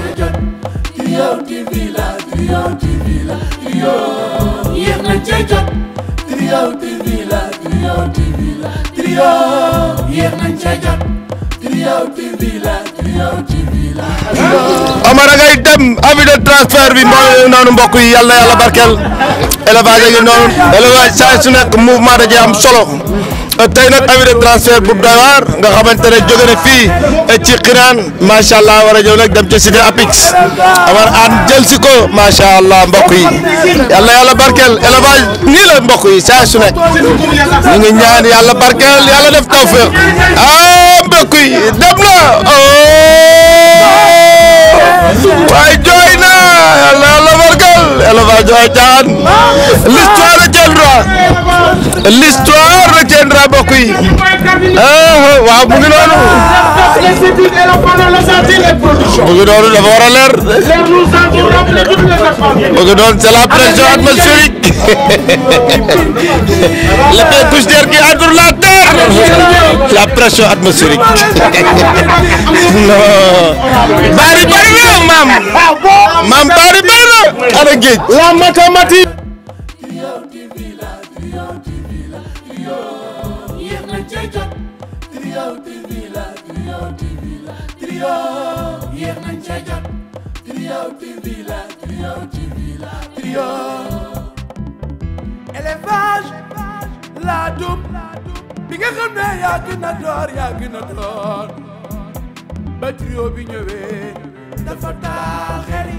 Trio TV la Trio TV la Trio yéex nañ cee jot Trio TV la Trio TV la Trio yéex nañ cee jot Trio TV la Trio TV la Trio Amara ngay dem avis de transfert bi mooy noonu mbokk yi yàlla yàlla barkeel élevage yi noonu élevage saa su nekk mouvement da cee am solo tey nag avis de transfert bu doy waar nga xamante ne jóge na fii ci Xinaan macha allah war a ñëw nag dem ci cité Apix Amar an jël si ko macha allah mbokk yi yàlla yàlla barkeel élevage nii la mbokk yi saa su nekk ñu ngi ñaan yàlla barkeel yàlla def tawfeex ah mbokk yi dem na oh waaye jooy na yàlla yàlla barkeel élevage jooy caan l'histoire retiendra l'histoire retiendra mbokk yi waaw mu ngi noonu. mu ngi noonu dafa war a leer. mu ngi noonu c'est la pression atmosphérique. le fait couche d'air qui entoure la terre. la pression atmosphérique. non. bari bari na maam. maam bari bari na. ana géej. la mathématique. yéex nañ cee jot Trio TV la Trio TV la Trio yéex nañ cee jot Trio TV la Trio TV la Trio élevage laa dum bi nga xam ne yaa gën a door yaa gën a door ba trio bi ñëwee dafa taaxeri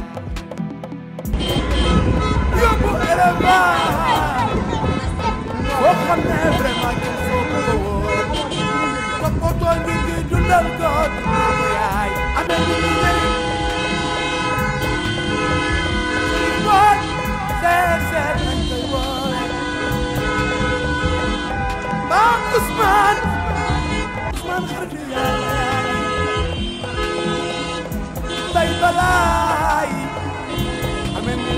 yóbbu élevage boo xam ne vraiment il faut que ko wóor toppatoo ngi ngi dundal ko dundal ko yaay amee ngi ngi njëriñ suñu boot seet seet nañ koy woore maam Ousmane Ousmane xaritu yàlla yaay bay balaay amee ngi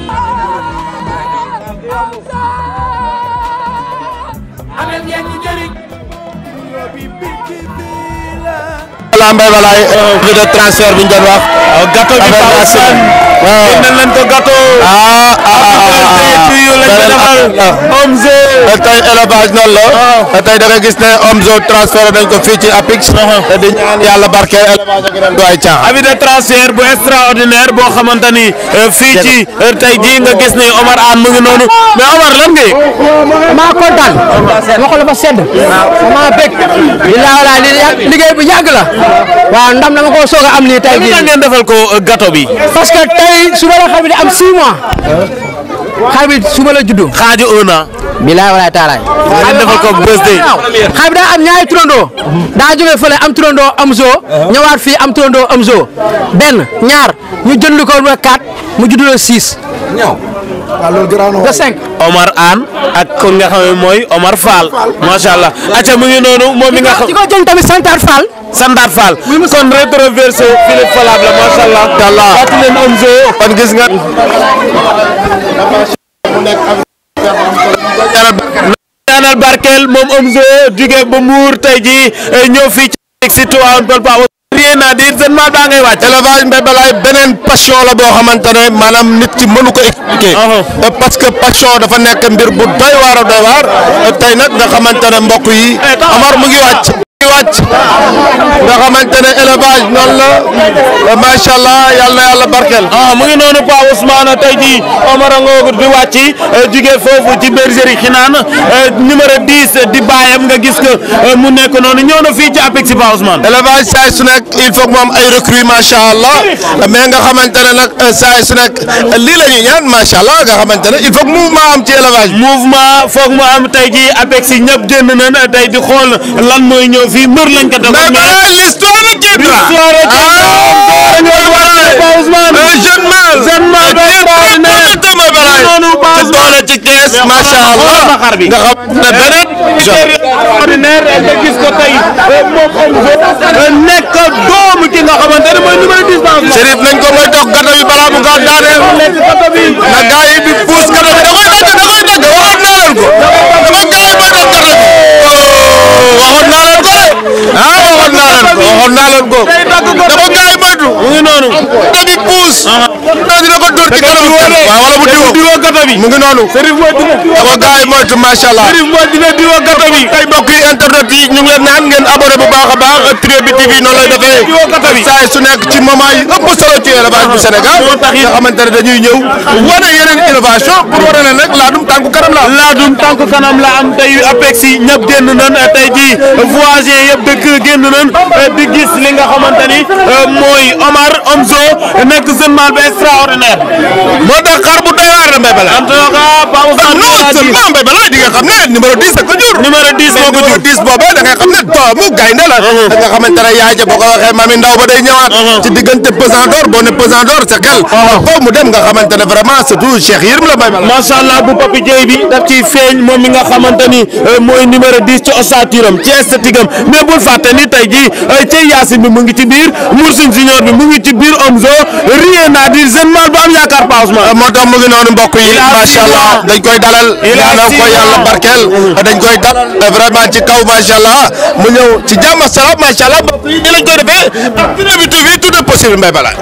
amee ngeen ñu njëriñ bi bi bi bi la voilà Mbaye Balaye prix de transfert bi ñu doon wax. gâteau bi Pape Ousmane. waaw génne leen ko gâteau. ah ah ci yu lañ ko defal. Omzo. tey élevage noonu la. tey da nga gis ne Omzo transféré nañ ko fii ci APIX. te di ñaan yàlla barkeel élevage ak ren du ay caaxaan. avis de transfert bu extraordinaire boo xamante ni fii ci tey jii nga gis ni Omar Anne mu ngi noonu mais Omar lan nga yëg. maa kontaan ma ko la fa sedd maa bég bilaa wala li liggéey bu yàgg la waaw ndam dama ko soog a am nii tey li jii tax ngeen defal ko gâteau bi. parce que tey suba la xar bi di am 6 mois xar bi suba la juddu xaaju un an. bilaay walaay taalaay ngeen defal ko birthday. xar bi daa am ñaari turandoo daa jógee fële am turandoo am zoo ñëwaat fii am turandoo am zoo benn ñaar ñu jënd ko ba 4 mu juddu la 6 ba 5 Omar Anne ak ko nga xam ne mooy Omar Fall macha allah acca mu ngi noonu moom mi nga xam di ko jënd tamit Santar Fall Sandaat Fall kon rétroversé Philippe Falable la macha allah. Talla. fàttali leen Omzo. kon gis nga. ñaanal barkeel moom Omzo jóge ba Mbour tey jii ñëw fii ci si Tivaouane Peulh Pao rien à dire seen maal baa ngay wàcc. élevage Mbaye Balaye beneen passion la boo xamante ne maanaam nit ki mënu ko expliquer. parce que passion dafa nekk mbir bu doy waar a doy waar tey nag nga xamante ne mbokk yi Omar mu ngi wàcc. mu ngi wàcc nga xamante ne élevage noonu la macha allah yàlla na yàlla barkeel. ah mu ngi noonu Pa Ousmane tey jii Omar Ngoogu di wàcc jóge foofu ci bergerie Xinaan numéro 10 di baayam nga gis que mu nekk noonu ñëw na fii ci APEX Pa Ousmane. élevage saa su nekk il faut que mu am ay recrues macha allah mais nga xamante ne nag saa su nekk lii la ñuy ñaan macha allah nga xamante ne il faut que mouvement am ci élevage bi. mouvement foog mu am tey jii APEX yi ñëpp génn nañ tey di xool lan mooy ñëw fii mbër lañ ko mais doon mais l'histoire retiendra. L'histoire retiendra. Ah, Ngoogu wàcc Pa Ousmane. un jeune mâle. Jeune mâle qui est très prometteur, Mbaye Balaye. noonu Pa te doole ci kees macha allah xoolal ma xar bi. nga xam ne beneen. ordinaire nga gis ko tey moom Omzo nekk doomu ki nga xamante ne mooy numéro 10 Pa Ousmane. Chérif nañ ko mooy dox gâteau bi balaa mu gaaw daaneel. na gars yi di puus gâteau bi da koy dagg da koy dagg waxoon naa leen ko. dama gars yi mooy dox gâteau bi. oh waxoon naa leen ko de. ah waxoon naa leen ko waxoon naa leen ko. dama gars yi moytu. mu ngi noonu. da di puus. non dina ko dóor ci kanam kenn. waaw wala mu diwoo diwoo gâteau bi. mu ngi noonu. Serif mooy dina dama gars yi moytu macha allah. Serif mooy dina diwoo gâteau bi. ay mbokk yi internet yi ñu ngi leen naan ngeen abonné bu baax a baax Trio bi TV noonu lay defee saa su nekk ci moment yi ëpp solo ci élevage bu Sénégal nga xamante ne dañuy ñëw wane yeneen innovation pour wane leen rek laadum tànku kanam la laadum tànku kanam la am tey APEX yi ñëpp génn nañ tey jii voisins yëpp dëkk génn nañ di gis li nga xamante ni mooy Omar Omzo nekk jeune mâle bu extraordinaire. moo tax xar bu doy waar la Mbaye Balaye. en tout cas Pa Ousmane non seulement Mbaye Balaye di nga xam ne numéro 10 ak ko jur. numéro 10 moo ko jur numéro 10 boobu da nga xam ne doomu gaynde la. da nga xamante ne yaay ja boo ko waxee mami ndaw ba day ñëwaat. ci diggante pesant d'or boo ne pesant d'or sa xel. foofu mu dem nga xamante ne vraiment surtout Cheikh Yérim la Mbaye Balaye. macha allah bu Papi Dieye bi daf ciy feeñ moom mi nga xamante ni euh, mooy numéro 10 ci ossature am ci esthétique am mais bul fàtte ni tey jii ci Yacine bi mu ngi ci biir Moursine Junior bi mu ngi ci biir Omzo rien à dire jeune mal bu am yaakaar Pa Ousmane. moo tax mu ngi noonu mbokk yi macha allah dañ koy dalal ñaanal ko yàlla barkeel dañ koy dalal vraiment ci kaw macha allah mu ñëw ci jàmm ak salaam macha allah mbokk yi ni lañ koy defee ak Trio bi TV tout est possible Mbaye Balaye.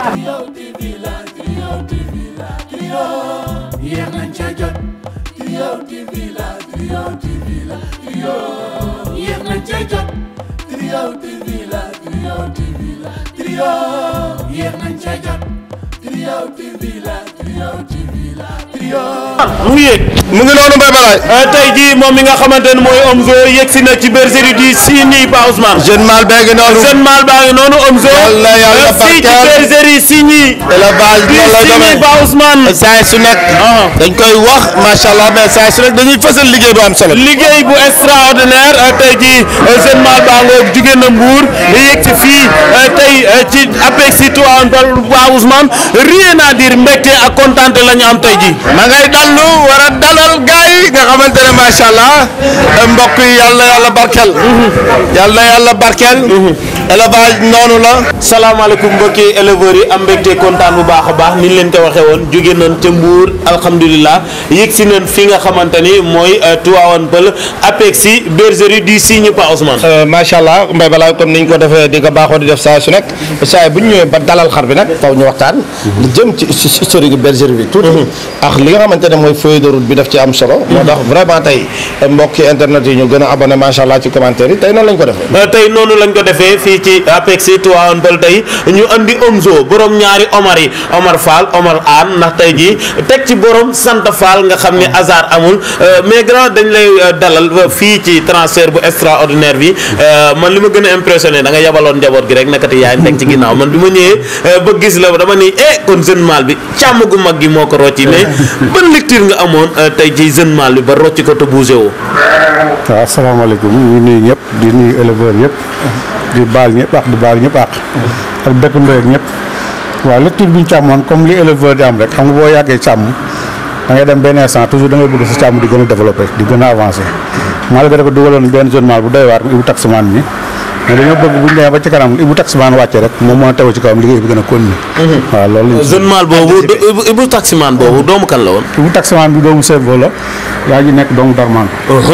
yéex nañ ca jot Trio TV la Trio TV la Trio yéex nañ ca jot Trio TV la Trio TV la Trio yéex nañ ca jot Trio TV la Trio TV la Trio mu ngi yéeg. mu ngi noonu Mbaye Balaye. tey jii moom mi nga xamante ne mooy Omzo yegg si na ci bergerie du Signy Pa Ousmane. jeune mal bee ngi noonu. jeune mal baa ngi noonu Omzo. yàlla yàlla fii ci barkeel. bergerie Signy. élevage du noonu la Signy demee. Pa Ousmane. saa su nekk. dañ koy wax macha allah mais saa su nekk dañuy fësal liggéey bu am solo. liggéey bu extraordinaire euh, tey jii euh, jeune mal baa ngoog jugee na Mbour yegg si fii euh, tey euh, ci APEX Tivaouane Peulh Pa Ousmane rien à dire mbégte ak kontaante la ñu am tey jii. ma ngay dallu war a dalal gars yi nga xamante ne macha allah mbokk yi yàlla yàlla barkeel. yàlla yàlla barkeel. élevage noonu la. salaamaaleykum mbokki éleveurs yi am mbégte kontaan bu baax a baax ni ñu leen ko waxee woon jóge nañ ca Mbour alhamdulilah yegg si nañ fi nga xamante ni mooy Tivaouane Peulh APEX bergerie du Signy Pa Ousmane. macha allah Mbaye Balaye comme niñ ko defee di ko baaxoo di def saa su nekk saa bu ñu ñëwee ba dalal xar bi nag faw ñu waxtaan. lu jëm ci historique bergerie bi. tuuti ak li nga xamante ne mooy feuille de route bi daf ci am solo. moo tax vraiment tey mbokki internet yi ñu gën a abonné macha allah ci commentaire yi tey noonu lañ ko defee. Euh, tey noonu lañ ko defee fii ci APEX Tivaouane Peulh tey ñu andi Omzo borom ñaari Omar yi Omar Fall Omar Anne ndax tey jii teg ci borom sant Fall nga xam ne hasard amul euh, mais grand dañ lay euh, dalal fii ci transfert bu extraordinaire bi man li ma gën a impressionné da nga yabaloon njaboot gi rek nekkati yaa ngi teg ci ginnaaw man bi ma ñëwee ba gis la dama ni eh kon jeune mal bi càmm gu mag gi moo ko rocci mais ban lecture nga amoon tey ci jeune mal bi ba rocci ko te bougé woo. waaw asalaamaaleykum ñu ngi nuyu ñëpp di nuyu éleveurs yëpp di baal ñëpp ak di baal ñëpp ak ak dëkkandoo ak ñëpp waaw lecture bi ñu càmmoon comme li éleveur di am rek xam nga boo yàggee càmm da ngay dem benn instant toujours da ngay bëgg sa càmm di gën a développé di gën a avancé malgré que dugaloon benn zone mal bu doy waar mu ibu taximaan mi mais dañoo bëgg bu ñu demee ba ci kanam ibu taximaan wàcce rek moom mën a tegu ci kawam liggéey bi gën a continuer waaw loolu lañ jeune mal boobu Ibu Ibu taximaan boobu doomu kan la woon. ibu taximaan bi doomu servo la yaa ngi nekk doomu darman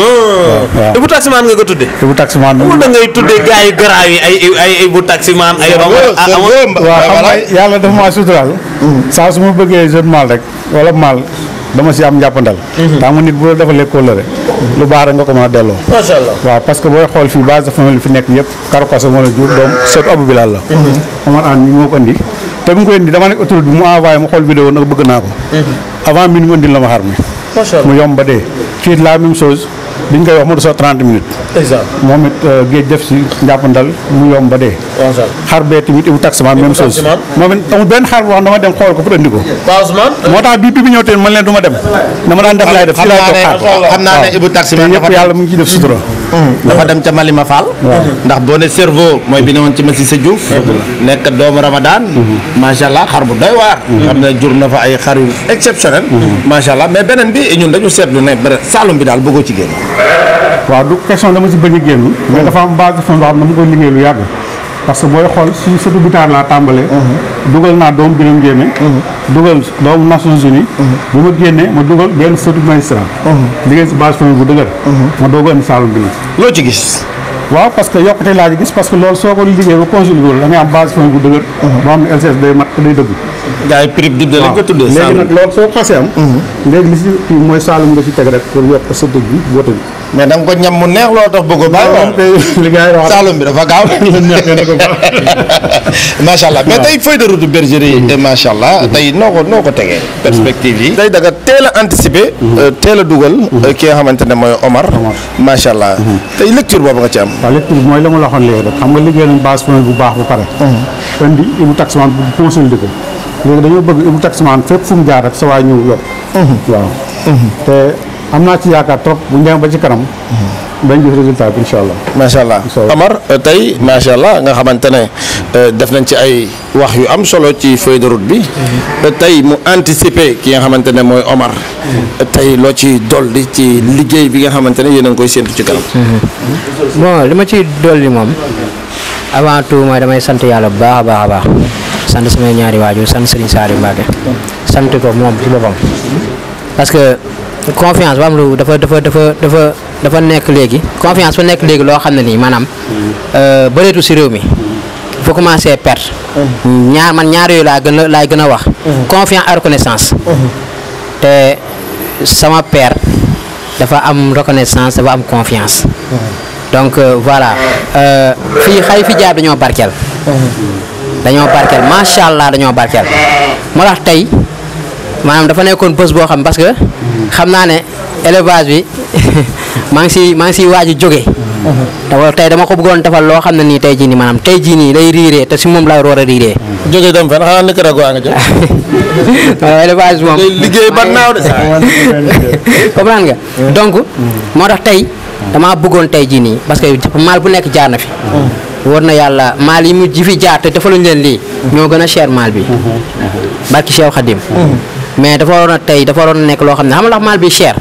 waaw Ibu taximaan nga ko tuddee. ibu taximaan bi da ngay tuddee gars yu garaaw yi ay ay ay Ibu taximaan ay. waaw xam nga yàlla dafa maa suturaal saa su ma bëggee jeune mal rek wala mal dama si am njàppandal daa ma nit bu la defalee kóllëre lu baax rek nga ko mën a delloo macha allah waaw parce que booy xool fii base de famille fi nekk yëpp karokosa moo la jur doom seetu abu bilal la Omar Anne mi moo ko indi te mu ko indi dama nekk autoroute bi mu envoyé ma xool vidéo nag bëgg naa ko avant min mu indil la ma xar mi macha mu yomb ba dee fii la même chose biñ koy wax mu desoo 30 minutes moom it géej def si njàppandal mu yomb ba dee xar bee tamit ibu taximan même chose moom it amul benn xar boo xam dama dem xool ko pour indi ko Pa Ousmane. moo tax bii bi bi ñëw teen man leen du ma dem dama daan def laay def fii laay toog xaar xam naa ne Ibu taximan te yëpp yàlla mu ngi ciy def sutura dafa dem ca Malima Fall. ndax boo ne cerveau mooy bi ne woon ci Massi sa Diouf. nekk doomu Ramadan. macha allah xar bu doy waar. xam ne jur na fa ay xar yu exceptionnel. macha allah mais beneen bi ñun dañu seetlu ne bëre Saalum bi daal bëggoo ci génn. waaw du question dama si bëgg a génn mais dafa am base de fond boo xam ne dama koy liggéey lu yàgg parce que booy xool si surtout bitaar laa tàmbalee dugal naa doomu Birame Ndiémé dugal doomu Nations Unies bu ma génnee ma dugal benn surtout magistrat liggéey si base de famille bu dëgër ma doog a indi Saalum bi nag loo ci gis. waaw parce que yokkute laa ci gis parce que loolu soo ko liggéey ba conjugué loolu da ngay am base de famille bu dëgër boo xam ne LCS day mat day dëgg gars yi prix dib de lañ ko tuddee. léegi Saalum nag loolu soo ko xasee am léegi li si kii mooy Saalum nga si teg rek pour yokk sa dëgg bi boote bi mais da nga ko ñam mu neex loo tax bëggoo bàyyi moom tey li gars yi wax Saalum bi dafa gaaw. macha allah mais tey feuille de route bergerie yi. macha allah tey noo ko noo ko tegee. perspective yi. tey da nga teel a anticiper. teel a dugal. ki nga xamante ne mooy Omar. macha allah tey lecture boobu nga ci am. waaw lecture bi mooy la ma la waxoon léegi rek xam nga liggéey nañ base famille bu baax ba pare indi ibu taximan bu consolidé ko léegi dañoo bëgg Ibou taximan fépp fu mu jaar rek sa waay ñëw yokk waaw te am naa ci yaakaar trop bu ñu demee ba ci kanam dañ gis résultat bi incha allah macha allah Amar tey macha allah nga xamante ne def nañ ci ay wax yu am solo ci feuille de route bi tey mu anticiper ki nga xamante ne mooy Omar tey loo ci dolli ci liggéey bi nga xamante ne yéen a ngi koy séntu ci kanam. bon li ma ciy dolli moom avant tout mooy damay sant yàlla bu baax a baax a baax sant samay ñaari waajur sant Serigne Saliou Mbacké sant ko moom ci boppam parce que confiance ba am lu dafa dafa dafa dafa dafa nekk léegi confiance fa nekk léegi loo xam ne nii maanaam bëreetu si réew mi faut commencer perte ñaar man ñaar yooyu laa gën a laay gën a wax confiance ak reconnaissance te sama père dafa am reconnaissance dafa am confiance donc euh, voilà euh, fii xay fi jaar dañoo barkeel dañoo barkeel macha allah dañoo barkeel moo tax tey maanaam dafa nekkoon bés boo xam parce que xam naa ne élevage bi maa ngi si maa ngi siy waaj a jóge dafa tey dama ko bëggoon defal loo xam ne nii tey jii nii maanaam tey jii nii lay riiree te si moom laa war a riiree. jóge dem fan xanaa Nicaragua nga jëm. élevage moom liggéey ba naaw de. comprendre nga donc moo tax tey damaa bëggoon tey jii nii parce que maal bu nekk jaar na fi war na yàlla maal yi mu ji fi jaar te defaluñ leen lii ñoo gën a cher maal bi barki Cheikh Khadim mais dafa waroon a tey dafa waroon a nekk loo xam ne xam nga ndax maal bi cher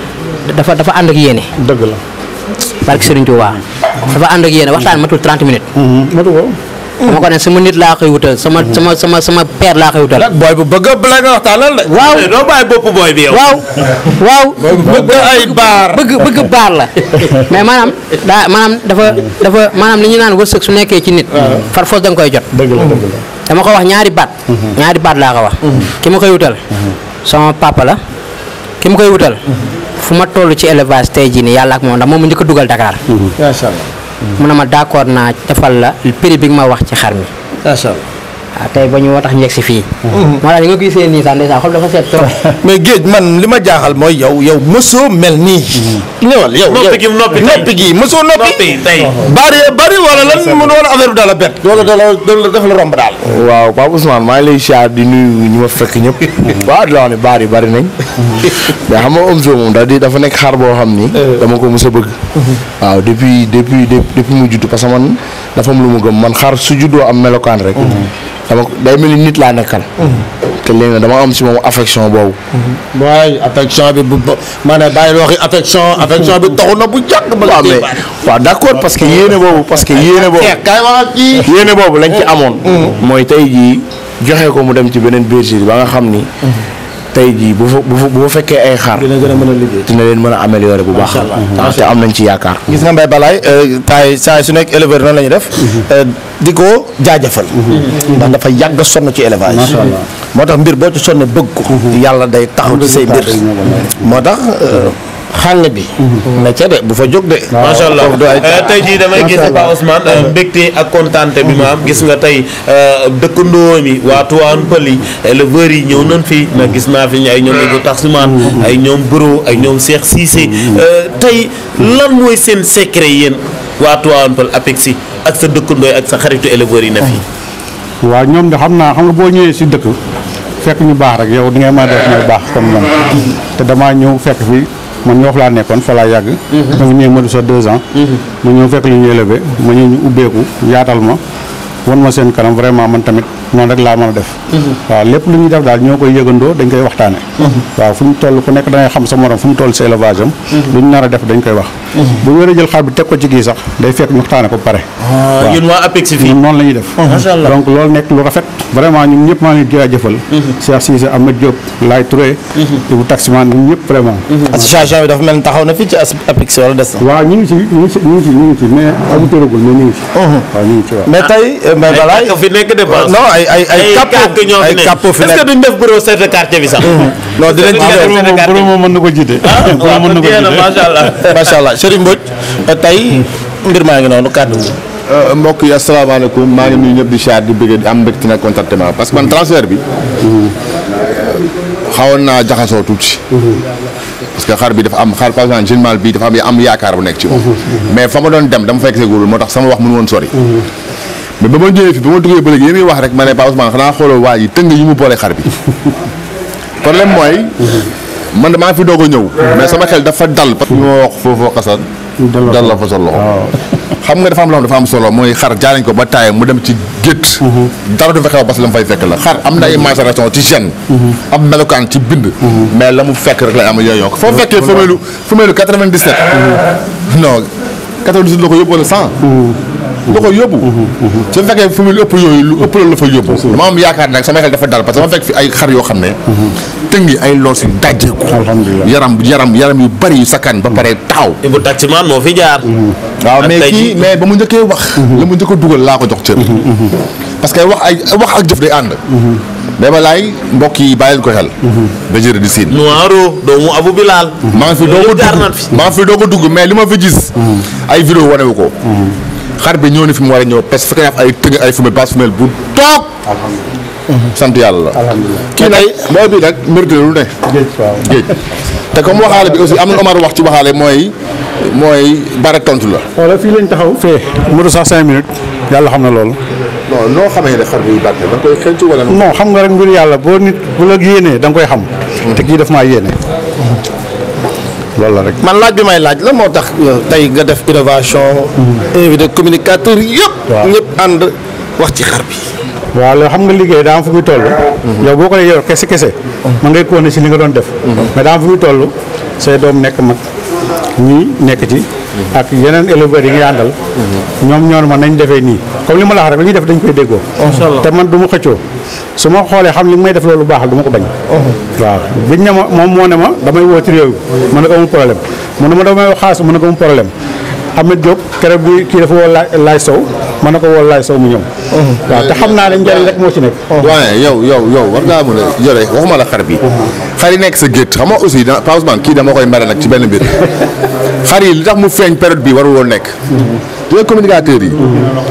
dafa dafa ànd ak yéene dëgg la barki Serigne Touba dafa ànd ak yéene waxtaan matul 30 minutes matu ko dama ko ne sama nit laa koy wutal sama sama sama sama père laa koy wutal booy bu bëgg a bala nga waxtaanal de. waaw doo bàyyi bopp booy bi yow. waaw waaw bëgg ay baar. bëgg bëgg baar la mais maanaam daa maanaam dafa dafa maanaam li ñu naan wërsëg su nekkee ci nit far foos da nga koy jot dëgg la dëgg la dama ko wax ñaari baat ñaari baat laa ko wax ki ma koy wutal sama papa la ki ma koy wutal fu ma toll ci élevage tey jii nii yàlla ak moom ndax moom mu njëkk a dugal Dakar macha allah. mu ne ma d'accord naa defal la prix bi nga ma wax ci xar mi macha allah. waaw tey ba ñu moo tax ñu yegg si fii moo tax li nga gisee nii sax ndeysaan xol dafa seet trop mais géej man li ma jaaxal mooy yow yow mësoo mel nii. ñëwal yow noppi gi noppi tey noppi gi mësoo noppi. noppi tey. bari bari wala lan mu wala affaire bi daal la bett. wala da la daf la romb daal. waaw Pape Ousmane maa ngi lay siyaar di nuyu ñi ma fekk ñëpp waaw di la wax ne baar yi bari nañ mais xam nga Omzo moom da di dafa nekk xar boo xam ni dama ko mës a bëgg waaw depuis depuis depuis mu judd parce que man dafa am lu mu gëm man xar su juddoo am melokaan rek dama ko day mel ni nit laa nekkal te léegi nag dama am si moom affection boobu waaye affection bi bu ba maanaam bàyyi waxi affection affection bi taxu na bu jàkk ba waaw mais waaw d'accord parce que yéene boobu parce que yéene boobu kay wax ak kii. yéene boobu lañ ci amoon mooy tey jii joxe ko mu dem ci beneen bergerie ba nga xam ni tey jii bu fa bu fa bu fa fekkee ay xar dina gën a mën a liggéey. dina leen mën a améliorer bu baax waaw te am nañ ci yaakaar gis nga Mbaye Balaye taay saa su nekk éleveur noonu la ñuy def di ko jaajëfal ndax dafa yàgg a sonn ci élevage moo tax mbir boo ci sonne bëgg ko yàlla day taxaw ci say mbir moo tax xàng bi na ca de bu fa jóg de macha allah foofu du ay Eh, tey jii damay gis Pa Ousmane eh, mbégte ak kontaante bi ma am gis nga tey eh, dëkkandoo mi waa Tuwaan Pël yi éleveurs yi ñëw nañ fi na gis naa fi ñu ay ñoom Ibou Taximan ay ñoom Buro ay ñoom Cheikh Cissé Eh, tey lan mooy seen secret yéen waa Tuwaan Pël APEXI ak sa dëkkandoo yi ak sa xaritu éleveurs yi na fi waaw ñoom de xam naa xam nga boo ñëwee si dëkk fekk ñu baax rek yow di ngay mën a def may baax comme man te damaa ñëw fekk fi man ñoo fa laa nekkoon fa laa yàgg ma ngi ñëw ma du sa deux ans ma ñëw fekk li ñu élevé ma ñëw ñu ubbeeku yaatal ma wan ma seen kanam vraiment man tamit noonu rek laa mën a def waaw lépp lu ñuy def daal ñoo koy yëgandoo dañ koy waxtaane waaw fu ñu toll ku nekk da ngay xam sa morom fu mu toll si élevage am lu ñu nar a def dañ koy wax bu ñu war a jël xar bi teg ko ci kii sax day fekk ñu waxtaane ko ba pare waaw. yéen waa APEXI fii ñun noonu la ñuy def Macha Allah. donc loolu nekk lu rafet vraiment ñun ñëpp maa ngi leen di jaajëfal Cheikh Cissé Ahmed Diop Laye Touré Ibou Taximan ñun ñëpp vraiment association bi dafa mel ni taxaw na fii ci APEX wala des na waaw ñu ngi ci ñu ngi ci ñu ngi ci ñu ngi ci mais amutoragul mais ñu ngi ci waaw ñu ngi ci waaw mais tey Mbaye Balaye ay fi nekk de Bass. non ay ay ay kàkk capot ñoo fi ay nekk capot fi est-ce que nekk duñ def bureau chef de quartier bi sax non dinañ ci Est-ce que def duñ def chef de quartier borom moom mën na ko jiite waaw borom mën na ko kon jeex na jiite macha allah macha allah Serigne Mbodj tey mbir maa ngi noonu kàddu gi mbokk yi asalaamaaleykum maa ngi nuyu ñëpp di siyaar di bëgg di am mbégte nag contentement parce que man transfert bi xawoon naa jaxasoo tuuti. parce que xar bi dafa am xar par exemple général bi dafa am am yaakaar bu nekk ci moom. mais fa ma doon dem dama fekk seegul moo tax sama wax mënu woon sori. mais ba ma ñëwee fi ba ma duggee ba léegi yéen a ngi wax rek ma ne Paa Ousmane xanaa xooloo waa yi tëng yi mu boole xar bi problème mooy man maa fi doog a ñëw mais sama xel dafa dal parce que li ma wax foofu xasan dal la fa sa loxo xam nga dafa am loo xam dafa am solo mooy xar jaay nañ ko ba taay mu dem ci gétt dara du fa xew parce que la mu fay fekk la xar am na ay macération ci gène am melokaan ci bind mais la mu fekk rek lay am yooyu foo fekkee femelle femelle 97 non 98 la ko yóbbu wala 100 la ko yóbbu su fekkee femelle ëpp yooyu lu ëpp loolu la fa yóbbu dama am yaakaar nag sama xel dafa dal parce que dama fekk fi ay xar yoo xam ne tëngi ay loos yu dajjeeku yaram yaram yaram yu bari yu sakkan ba pare taxaw Ibou Taximan moo fi jaar. waaw ak mais tey kii jii- mais ba mu njëkkee wax la mu njëkk a dugal laa ko jox cër parce que wax ay wax ak jëf day ànd mais ba laay mbokk yi bàyyi leen ko xel Bergerie du Sine Noiro doomu Abou Bilal. maa ngi fi doog a jaar dugg nañ fi. maa ngi fi doog a dugg mais li ma fi gis ay vidéo wanewu ko xar bi ñëw ni fi mu war a ñëw parce que fekk naa ay tëng ay femelle base femelle bu toog sant yàlla la kii nag mooy bi nag mérité lu ne géej te comme waxaale bi aussi am na Omar wax ci waxaale mooy mooy bare tontu la wala fii lañ taxaw fee moto sax cinq minutes yàlla xam na loolu non noo xamee ne xar bi barke da nga koy xënc wala non xam nga rek mbir yàlla boo nit bu la yéenee da nga koy xam te kii daf maa yéene loolu la rek man laaj bi may laaj la moo tax tey nga def innovation invité communicateur yëpp ñëpp ànd wax ci xar bi waaw loolu xam nga liggéey daa am fu muy toll yow boo ko dee yor kese kese man ngay continuer si li nga doon def mais daa am fu muy toll say doom nekk mag ñii nekk ci ak yeneen éleveurs yi ngay àndal ñoom ñoon ma nañ defee nii comme li ma la wax rek li ñuy def dañ koy déggoo te man du ma xëccoo su ma xoolee xam li may def loolu baaxal du ma ko bañ waaw biñ ne ma moom moo ne ma damay woo ci réew mi ma ne ko amul problème mu ne ma damay wax xaalis ma ne ko amul problème Ahmed Diop keroog bi kii dafa woo laay laay sow ma ne ko woo laay sow mu ñëw waaw te xam naa ne njëriñ rek moo ci nekk waaye yow yow yow war ngaa mën a yore waxuma la xar bi xar yi nekk sa gétt xam nga aussi da Pa Ousmane kii dama koy mere nag ci benn mbir xar yi li tax mu feeñ période bi warul woon nekk dina communicateurs yi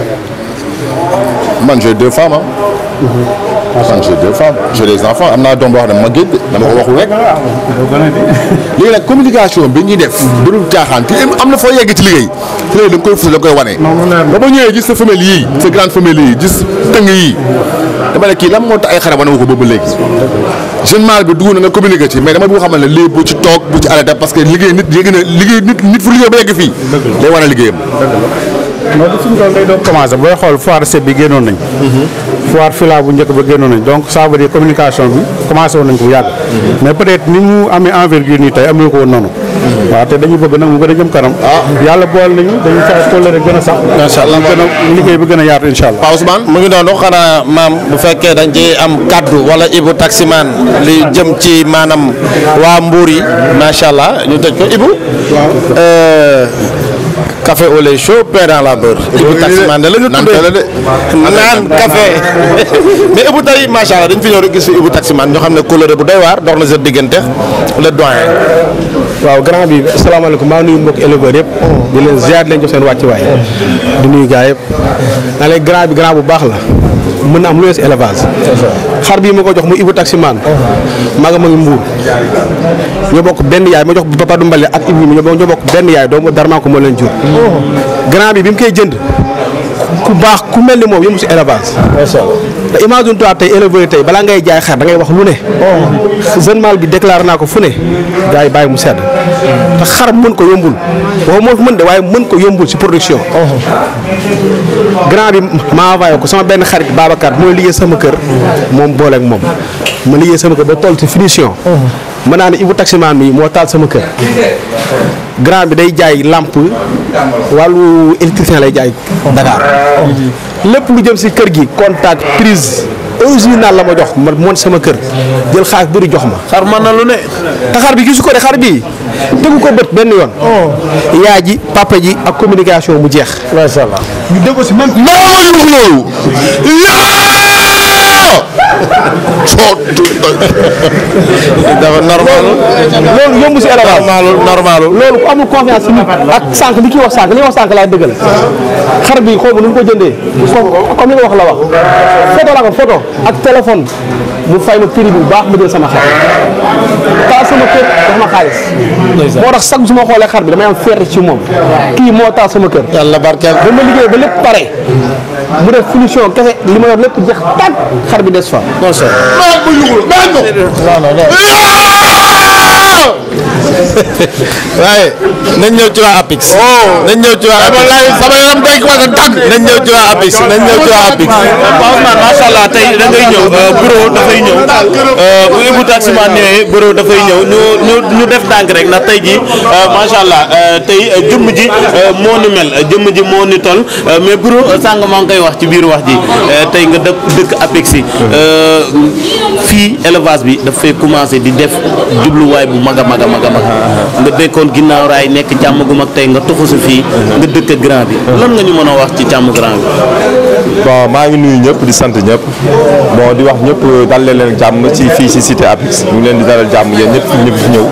man j'ai deux femmes ah man j'ai deux femmes j'ai des enfants am naa doom boo xam ne ma géej dama ko waxul rek léegi nag communication bi ñuy def du dul caaxaan te am na foo yegg ci liggéey ci léegi da nga koy fus da nga koy wane ba ma ñëwee gis sa femelle yii sa grande femelle yii gis tëng yii dama ne kii lan moo tax ay xarab wane ko boobu léegi jeune mâle bi dugg na nga communiqué ci mais dama bëgg xamal ne lii bu ci toog bu ci arrêté parce que liggéey nit yéegi na liggéey nit nit fu liggéey ba yegg fii day wane liggéeyam non du fi mu toll day doon commencé booy xool foire set bi génnoon nañ foire fila bu njëkk ba génnoon nañ donc ça veut dire communication bi commencé woon nañ ko bu yàgg mais peut être ni mu amee envergure nii tey amee ko woon noonu waaw te dañu bëgg nag mu gën a jëm kanam yàlla boole nañu dañu fay tollere gën a sax macha allah gën a liggéey bi gën a yaatu incha allah Pa Ousmane mu ngi doon xanaa maam bu fekkee dañ ci am kaddu wala Ibou Taximan li jëm ci maanaam waa Mbour yi macha allah ñu tëj ko Ibou. Euh, café au lait chaud pain dans la beurre. Ibou Taximan de la ñu tuddee naan café mais Ibou tey macha allah dañ fi ñëw rek gis fi Ibou Taximan ñoo xam ne couleur bu doy waar dox na sa diggante le doyen. waaw grand bi asalaamaaleykum maa ngi nuyu mbokki éleveurs yëpp di leen ziar di leen jox seen wàccuwaay di nuyu gars yëpp naa leen grand bi grand bu baax la mën na am lu wees élevage xar bii ma ko jox mu Ibou Taximan maa nga ma ngi mbuur ñoo bokk benn yaay ma jox Papa du Mbale ak Ibou ñoo ñoo bokk benn yaay doomu Darman ko moo leen jur grand bi bi mu koy jënd ku baax ku mel ni moom yëngu si élevage te imagine toi tey éleveur yi tey balaa ngay jaay xar da ngay wax lu ne jeune mâle bi déclaré naa ko fu ne gars yi bàyyi mu sedd te xar mën ko yombul waxu moo fi mën de waaye mën ko yombul si production grand bi ma envoyé ko sama benn xarit Babacar mooy liggéey sama kër moom booleeg moom ma liggéey sama kër ba toll ci finition mën naa ne Ibou Taximan mi moo taal sama kër grand bi day jaay lampe wàllu électricien lay jaay Dakar lépp lu jëm si kër gi contact prise original la ma jox ma moon sama kër jël xaalis bëri jox ma. xar mën na lu ne. te xar bi gisu ko de xar bi tegu ko bët benn yoon. yaay ji papa ji ak communication mu jeex. macha allah ñu dégg ko si même. non loolu. coot dafa normal loolu yomb si élevage normal normal loolu ku amul confiance si nit ak sànq li kii wax sànq li wax sànq laay dëggal xar bi xaw ma nu mu ko jëndee foofu comme li nga wax la wax photo la ko photo ak téléphone mu fay ma prix bu baax ma jël sama xar taal sama kër jox ma xaalis moo tax sax su ma xoolee xar bi damay am fierté ci moom kii moo taal sama kër yàlla barkeel ba ma liggéey ba lépp pare mu def finition kese li ma yor lépp jeex tàgg xar bi des fa non c'est maa ko yugul maa ko non non non waaye nañ ñëw ci waa Apix. nañ ñëw ci waa Apix sama yaram day ko a tàgg nañ ñëw ci waa Apix nañ ñëw ci waa Apix. Pape Ousmane macha allah tey da ngay ñëw bureau dafay ñëw bu Ibou Taximan ñëwee bureau dafay ñëw ñu ñu ñu def ndànk rek ndax tey jii macha allah tey jëmm ji moo ni mel jëmm ji moo ni toll mais bureau sàng maa ngi koy wax ci biir wax ji tey nga dëkk dëkk Apix yi fii élevage bi daf fay commencé di def jubluwaay bu mag a mag a mag a mag nga dekkoon ginnaaw raay nekk càmm gu mag tey nga tuxu si fii nga dëkk grand bi lan nga ñu mën a wax ci càmm grand bi. bon maa ngi nuyu ñëpp di sant ñëpp bon di wax ñëpp dal leen leen jàmm ci fii ci cité Apix ñu ngi leen di dalal jàmm yéen ñëpp fi ñëpp fi ñëw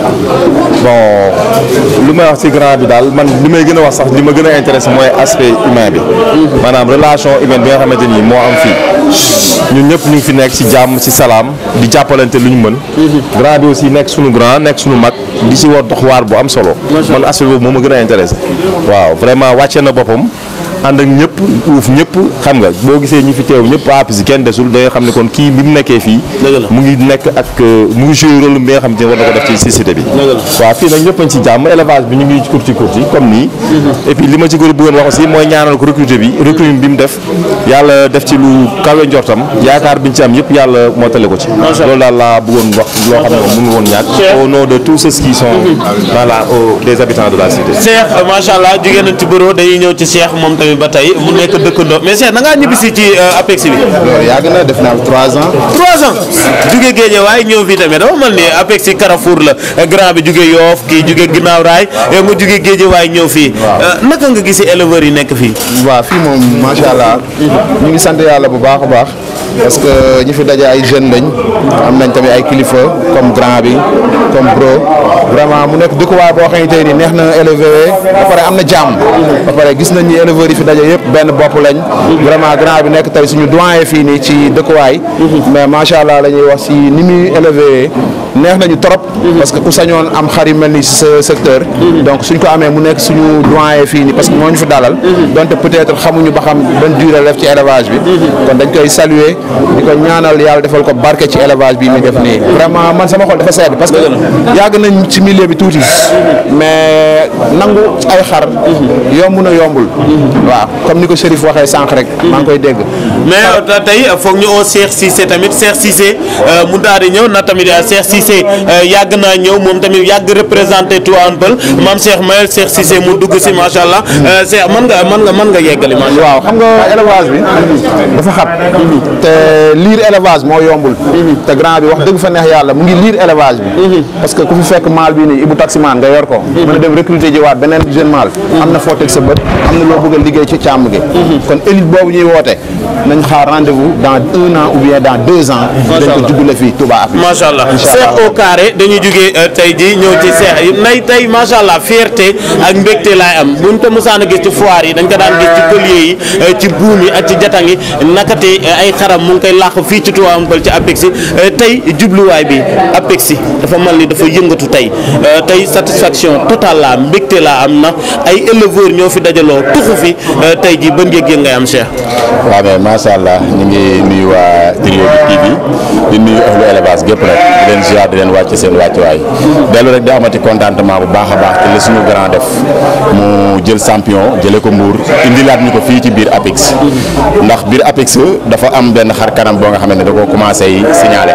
bon lu may wax ci grand bi daal man li may gën a wax sax li ma gën a intéressé mooy aspect humain bi maanaam relation humaine bi nga xamante ni moo am fii ñun ñëpp ñu ngi fi nekk ci jàmm ci salaam di jàppalante lu ñu mën grand bi aussi nekk suñu grand nekk suñu mag di ci war dox waar bu am solo man aspect boobu moo ma gën a intéressé waaw vraiment wàcce na boppam ànd ak ñëpp uuf ñëpp xam nga boo gisee ñi fi teew ñëpp Apix kenn desul da nga xam ne kon kii bi mu nekkee fii mu ngi nekk ak mu ngi joué rôle bi nga xam ne war na ko def ci société bi waaw fii nag ñëpp añ ci jàmm élevage bi ñu ngi ci kurti kurti comme nii et puis li ma ci gën a bëggoon wax aussi mooy ñaanal ko recruter bi recruter bi mu def yàlla def ci lu kawe njortam yaakaar biñ ci am yëpp yàlla mottale ko ci loolu daal laa bëggoon wax loo xam ne moom mënu woon ñàkk au nom de tous ceux qui sont voilà au des habitants de la cité Cheikh macha allah jugee nañ ci bureau dañuy ñëw ci Cheikh moom tamit ba tey mu nekk dëkkandoo mais Cheikh da ngaa ñibbisi ci Apix bi. loolu yàgg na def naa trois ans. trois ans jugee géeje waaye ñëw fii tamit dafa mel ni Apix ci Carrefour la grand bi jugee Yoof kii jugee ginnaaw raay yow nga jugee géeje waaye ñëw fii naka nga gisee éleveurs yi nekk fii. waaw fii moom macha allah ñu ngi sant yàlla bu baax a baax parce que ñi fi daje ay jeunes lañ am nañ tamit ay kilifa comme grand bi comme bro vraiment mu nekk dëkkuwaay boo xamante ni neex na élevé ba pare am na jàmm ba pare gis nañ ni éleveurs yi fi daje yëpp benn bopp lañ vraiment grand bi nekk tey suñu doyen fii nii ci dëkkuwaay mais macha allah la ñuy wax si ni muy élevé neex nañu trop parce que ku sañoon am xar yu mel ni sa secteur donc suñ ko amee mu nekk suñu doyen fii nii parce que moo ñu fi dalal donte peut-être xamuñu ba xam ban durée la def ci élevage bi kon dañ koy saluer di ko ñaanal yàlla defal ko barke ci élevage bi muy def nii vraiment man sama xol dafa sedd parce que yàgg nañ ci milieu bi tuuti mais nangu ay xar yomb na yombul waaw comme ni ko Chérif waxee sànq rek maa ngi koy dégg mais tey foog ñu oo Cheikh Cissé tamit Cheikh Cissé mu daal di ñëw na tamit Cheikh Cissé yàgg naa ñëw moom tamit yàgg représenté Tivaouane Peulh maam Cheikh Mayel Cheikh Cissé mu dugg si macha allah Cheikh mën nga mën nga mën nga yeggali macha waaw xam nga élevage bi dafa xat te liir élevage moo yombul te grand bi wax dëgg fa neex yàlla mu ngi liir élevage bi parce que ku fi fekk maal bii nii Ibou Taximan nga yor ko mën a dem recruter ji waat beneen jeune maal am na foo teg sa bët am na loo bëgg a liggéey ci càmm gi kon élite boobu ñuy woote nañ xaar rendez-vous dans un an ou bien dans deux ans dañ ko juddule fii Touba Apix macha allah Cheikh au carré dañuy jugee tey jii ñëw ci Cheikh yi nay tey macha allah fierté ak mbégte laay am buñ ko mosaan a gis ci foire yi dañ ko daan gis ci collier yi ci buum yi ak ci jatang yi nakate ay xaram mu ngi koy làq fii ci Tivaouane Peulh ci Apix tey jubluwaay bi Apix dafa mel ni dafa yëngatu tey tey satisfaction totale la mbégte laa am na ay éleveurs ñoo fi dajaloo tuxu fi tey jii ban yëg-yëg ngay am Cheikh. waaw mais macha allah ñu ngi nuyu waa Trio bi TV di nuyu ahlu élevage gépp rek di leen ziar di leen wàcc seen wàccuwaay dellu rek di amati contentement bu baax a baax te la suñu grand def mu jël champion jëlee ko Mbour indilaat ñu ko fii ci biir Apix ndax biir Apix dafa am benn xar kanam boo nga xamante ne da koo commencé signalé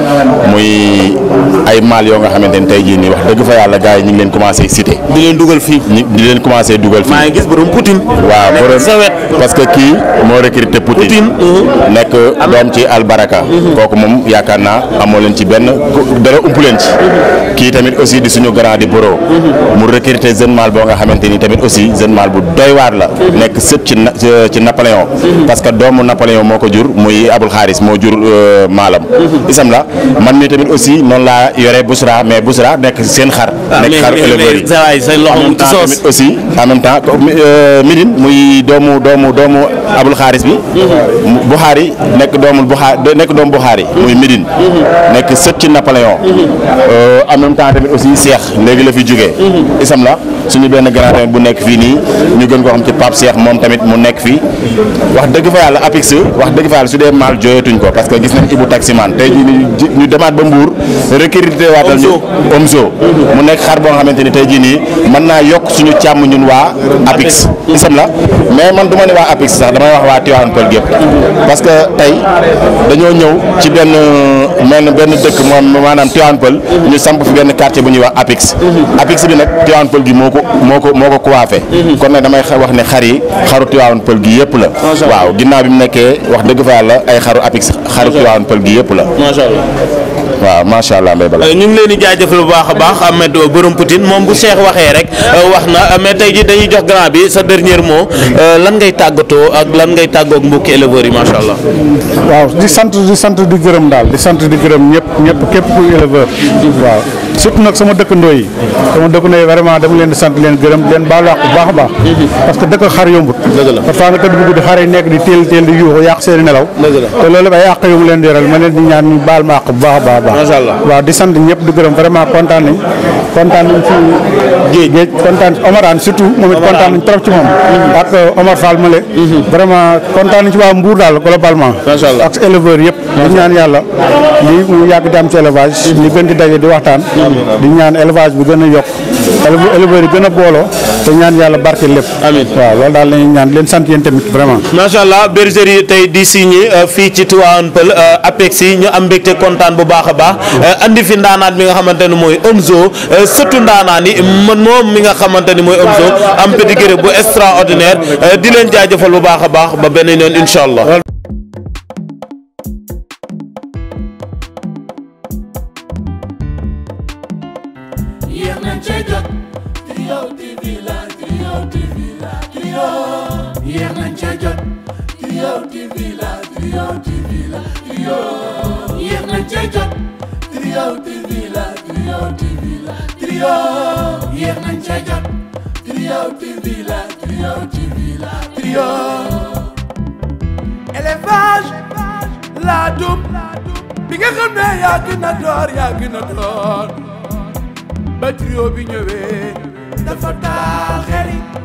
muy ay maal yoo nga xamante ne tey jii nii wax dëgg fa yàlla gars yi ñu ngi leen commencé cité. di leen dugal fii. di leen commencé dugal fii. maa ngi gis borom Poutine. waaw borom parce que kii moo recruté Poutine. nekk doom ci albaraka. kooku moom yaakaar naa amoo leen ci benn dara ump leen ci kii tamit aussi di suñu grand di boro mu recruter jeune mâle boo nga xamante ni tamit aussi jeune mâle bu doy waar la nekk sët ci na- ci Napoléon parce que doomu Napoléon moo ko jur muy Abul Xaaris moo jur maalam isam la man mi tamit aussi noonu laa yore Bousra mais Bousra nekk seen xar nekk xar éleveurs yi sa waay say en loxo même mu ci temps soos tamit aussi en même temps comme, euh, Médine muy doomu doomu doomu Abul Xaaris bi mu- Buxaari nekk doomul Buxaari nekk doomu Buxaari muy Médine nekk sët ci Napoléon Euh, en même temps tamit aussi Cheikh léegi la fi jógee isam la suñu benn grand tamit bu nekk fii nii ñu gën koo xam ci Pape Cheikh moom tamit mu nekk fii wax dëgg fa yàlla Apix wax dëgg fa yàlla su dee maal jooyatuñ ko parce que gis nañ Ibou Taximan tey jii nii ji- ñu demaat ba Mbour recruter waatal ñu Omzo mu nekk xar boo nga xamante ni tey jii nii mën naa yokk suñu càmm ñun waa Apix isam la mais man du ma ne waa Apix sax damay wax waa Tivaouane Peulh gépp parce que tey dañoo ñëw ci benn benn benn dëkk moom maanaam Tivaouane Peulh ñu samp fi benn quartier bu ñuy wax Apix Apix bi nag Tivaouane Peulh gi moo ko moo ko moo ko coiffé kon nag damay xa- wax ne xar yi xaru Tivaouane Peulh gi yëpp la waaw ginnaaw bi mu nekkee wax dëgg fa yàlla ay xaru Apix xaru Tivaouane Peulh gi yëpp la macha allah waaw macha allah mbay bala ñu ngi leen di jaajëfal bu baax a baax Ahmed borom Poutine moom bu Cheikh waxee rek wax na mais tey jii dañuy jox grand bi sa dernier mot lan ngay tàggatoo ak lan ngay tàggoo ak mbokki éleveurs yi macha allah. waaw di sant di sant di gërëm daal di sant di gërëm ñëpp ñëpp képp kuy éleveur waaw surtout nag sama dëkkandoo yi sama dëkkandoo yi vraiment dama leen di sant leen gërëm di leen baalu àq bu baax a baax parce que dëkk xar yombut parfois nga tëdd bu guddi xar yi nekk di teel teel di yuuxu yàq seen i nelaw te loolu ay àq yu mu leen di yoral ma leen di ñaan ñu baal ma àq bu baax a baax a baax Macha Allah. waaw di sant ñëpp di gërëm vraiment kontaan nañ kontaan nañ ci géej géej kontaan Omarane surtout moom it kontaan nañ trop ci moom ak Omar Fall Male vraiment kontaan nañ ci waa Mbour daal globalement ak éleveurs yëpp di ñaan yàlla lii mu yàgg di am ci élevage ñu gën di daje di waxtaan di ñaan élevage bi gën a yokk élev- éleveurs yi gën a booloo te ñaan yàlla barke lépp amiin waaw loolu daal lañuy ñaan leen sant yéen tamit vraiment macha allah bergerie tey di signé fii ci Tivaouane Peulh Apex yi ñu am mbégte kontaan bu baax a baax andi fi ndaanaan mi nga xamante ne mooy Omzo sëtu ndaanaan yi man moom mi nga xamante ni mooy Omzo am pédigré bu extraordinaire di leen jaajëfal bu baax a baax ba beneen yoon incha allah. yéex nañ cee jot Trio TV la Trio TV la Trio yéex nañ cee jot Trio TV la Trio TV la Trio yéex nañ cee jot Trio TV la Trio TV la Trio yéex nañ cee jot Trio TV la Trio TV la Trio élevage laadum bi nga xam ne yaa gën a door yaa gën a door ba trio bi ñëwee dafa taal xel yi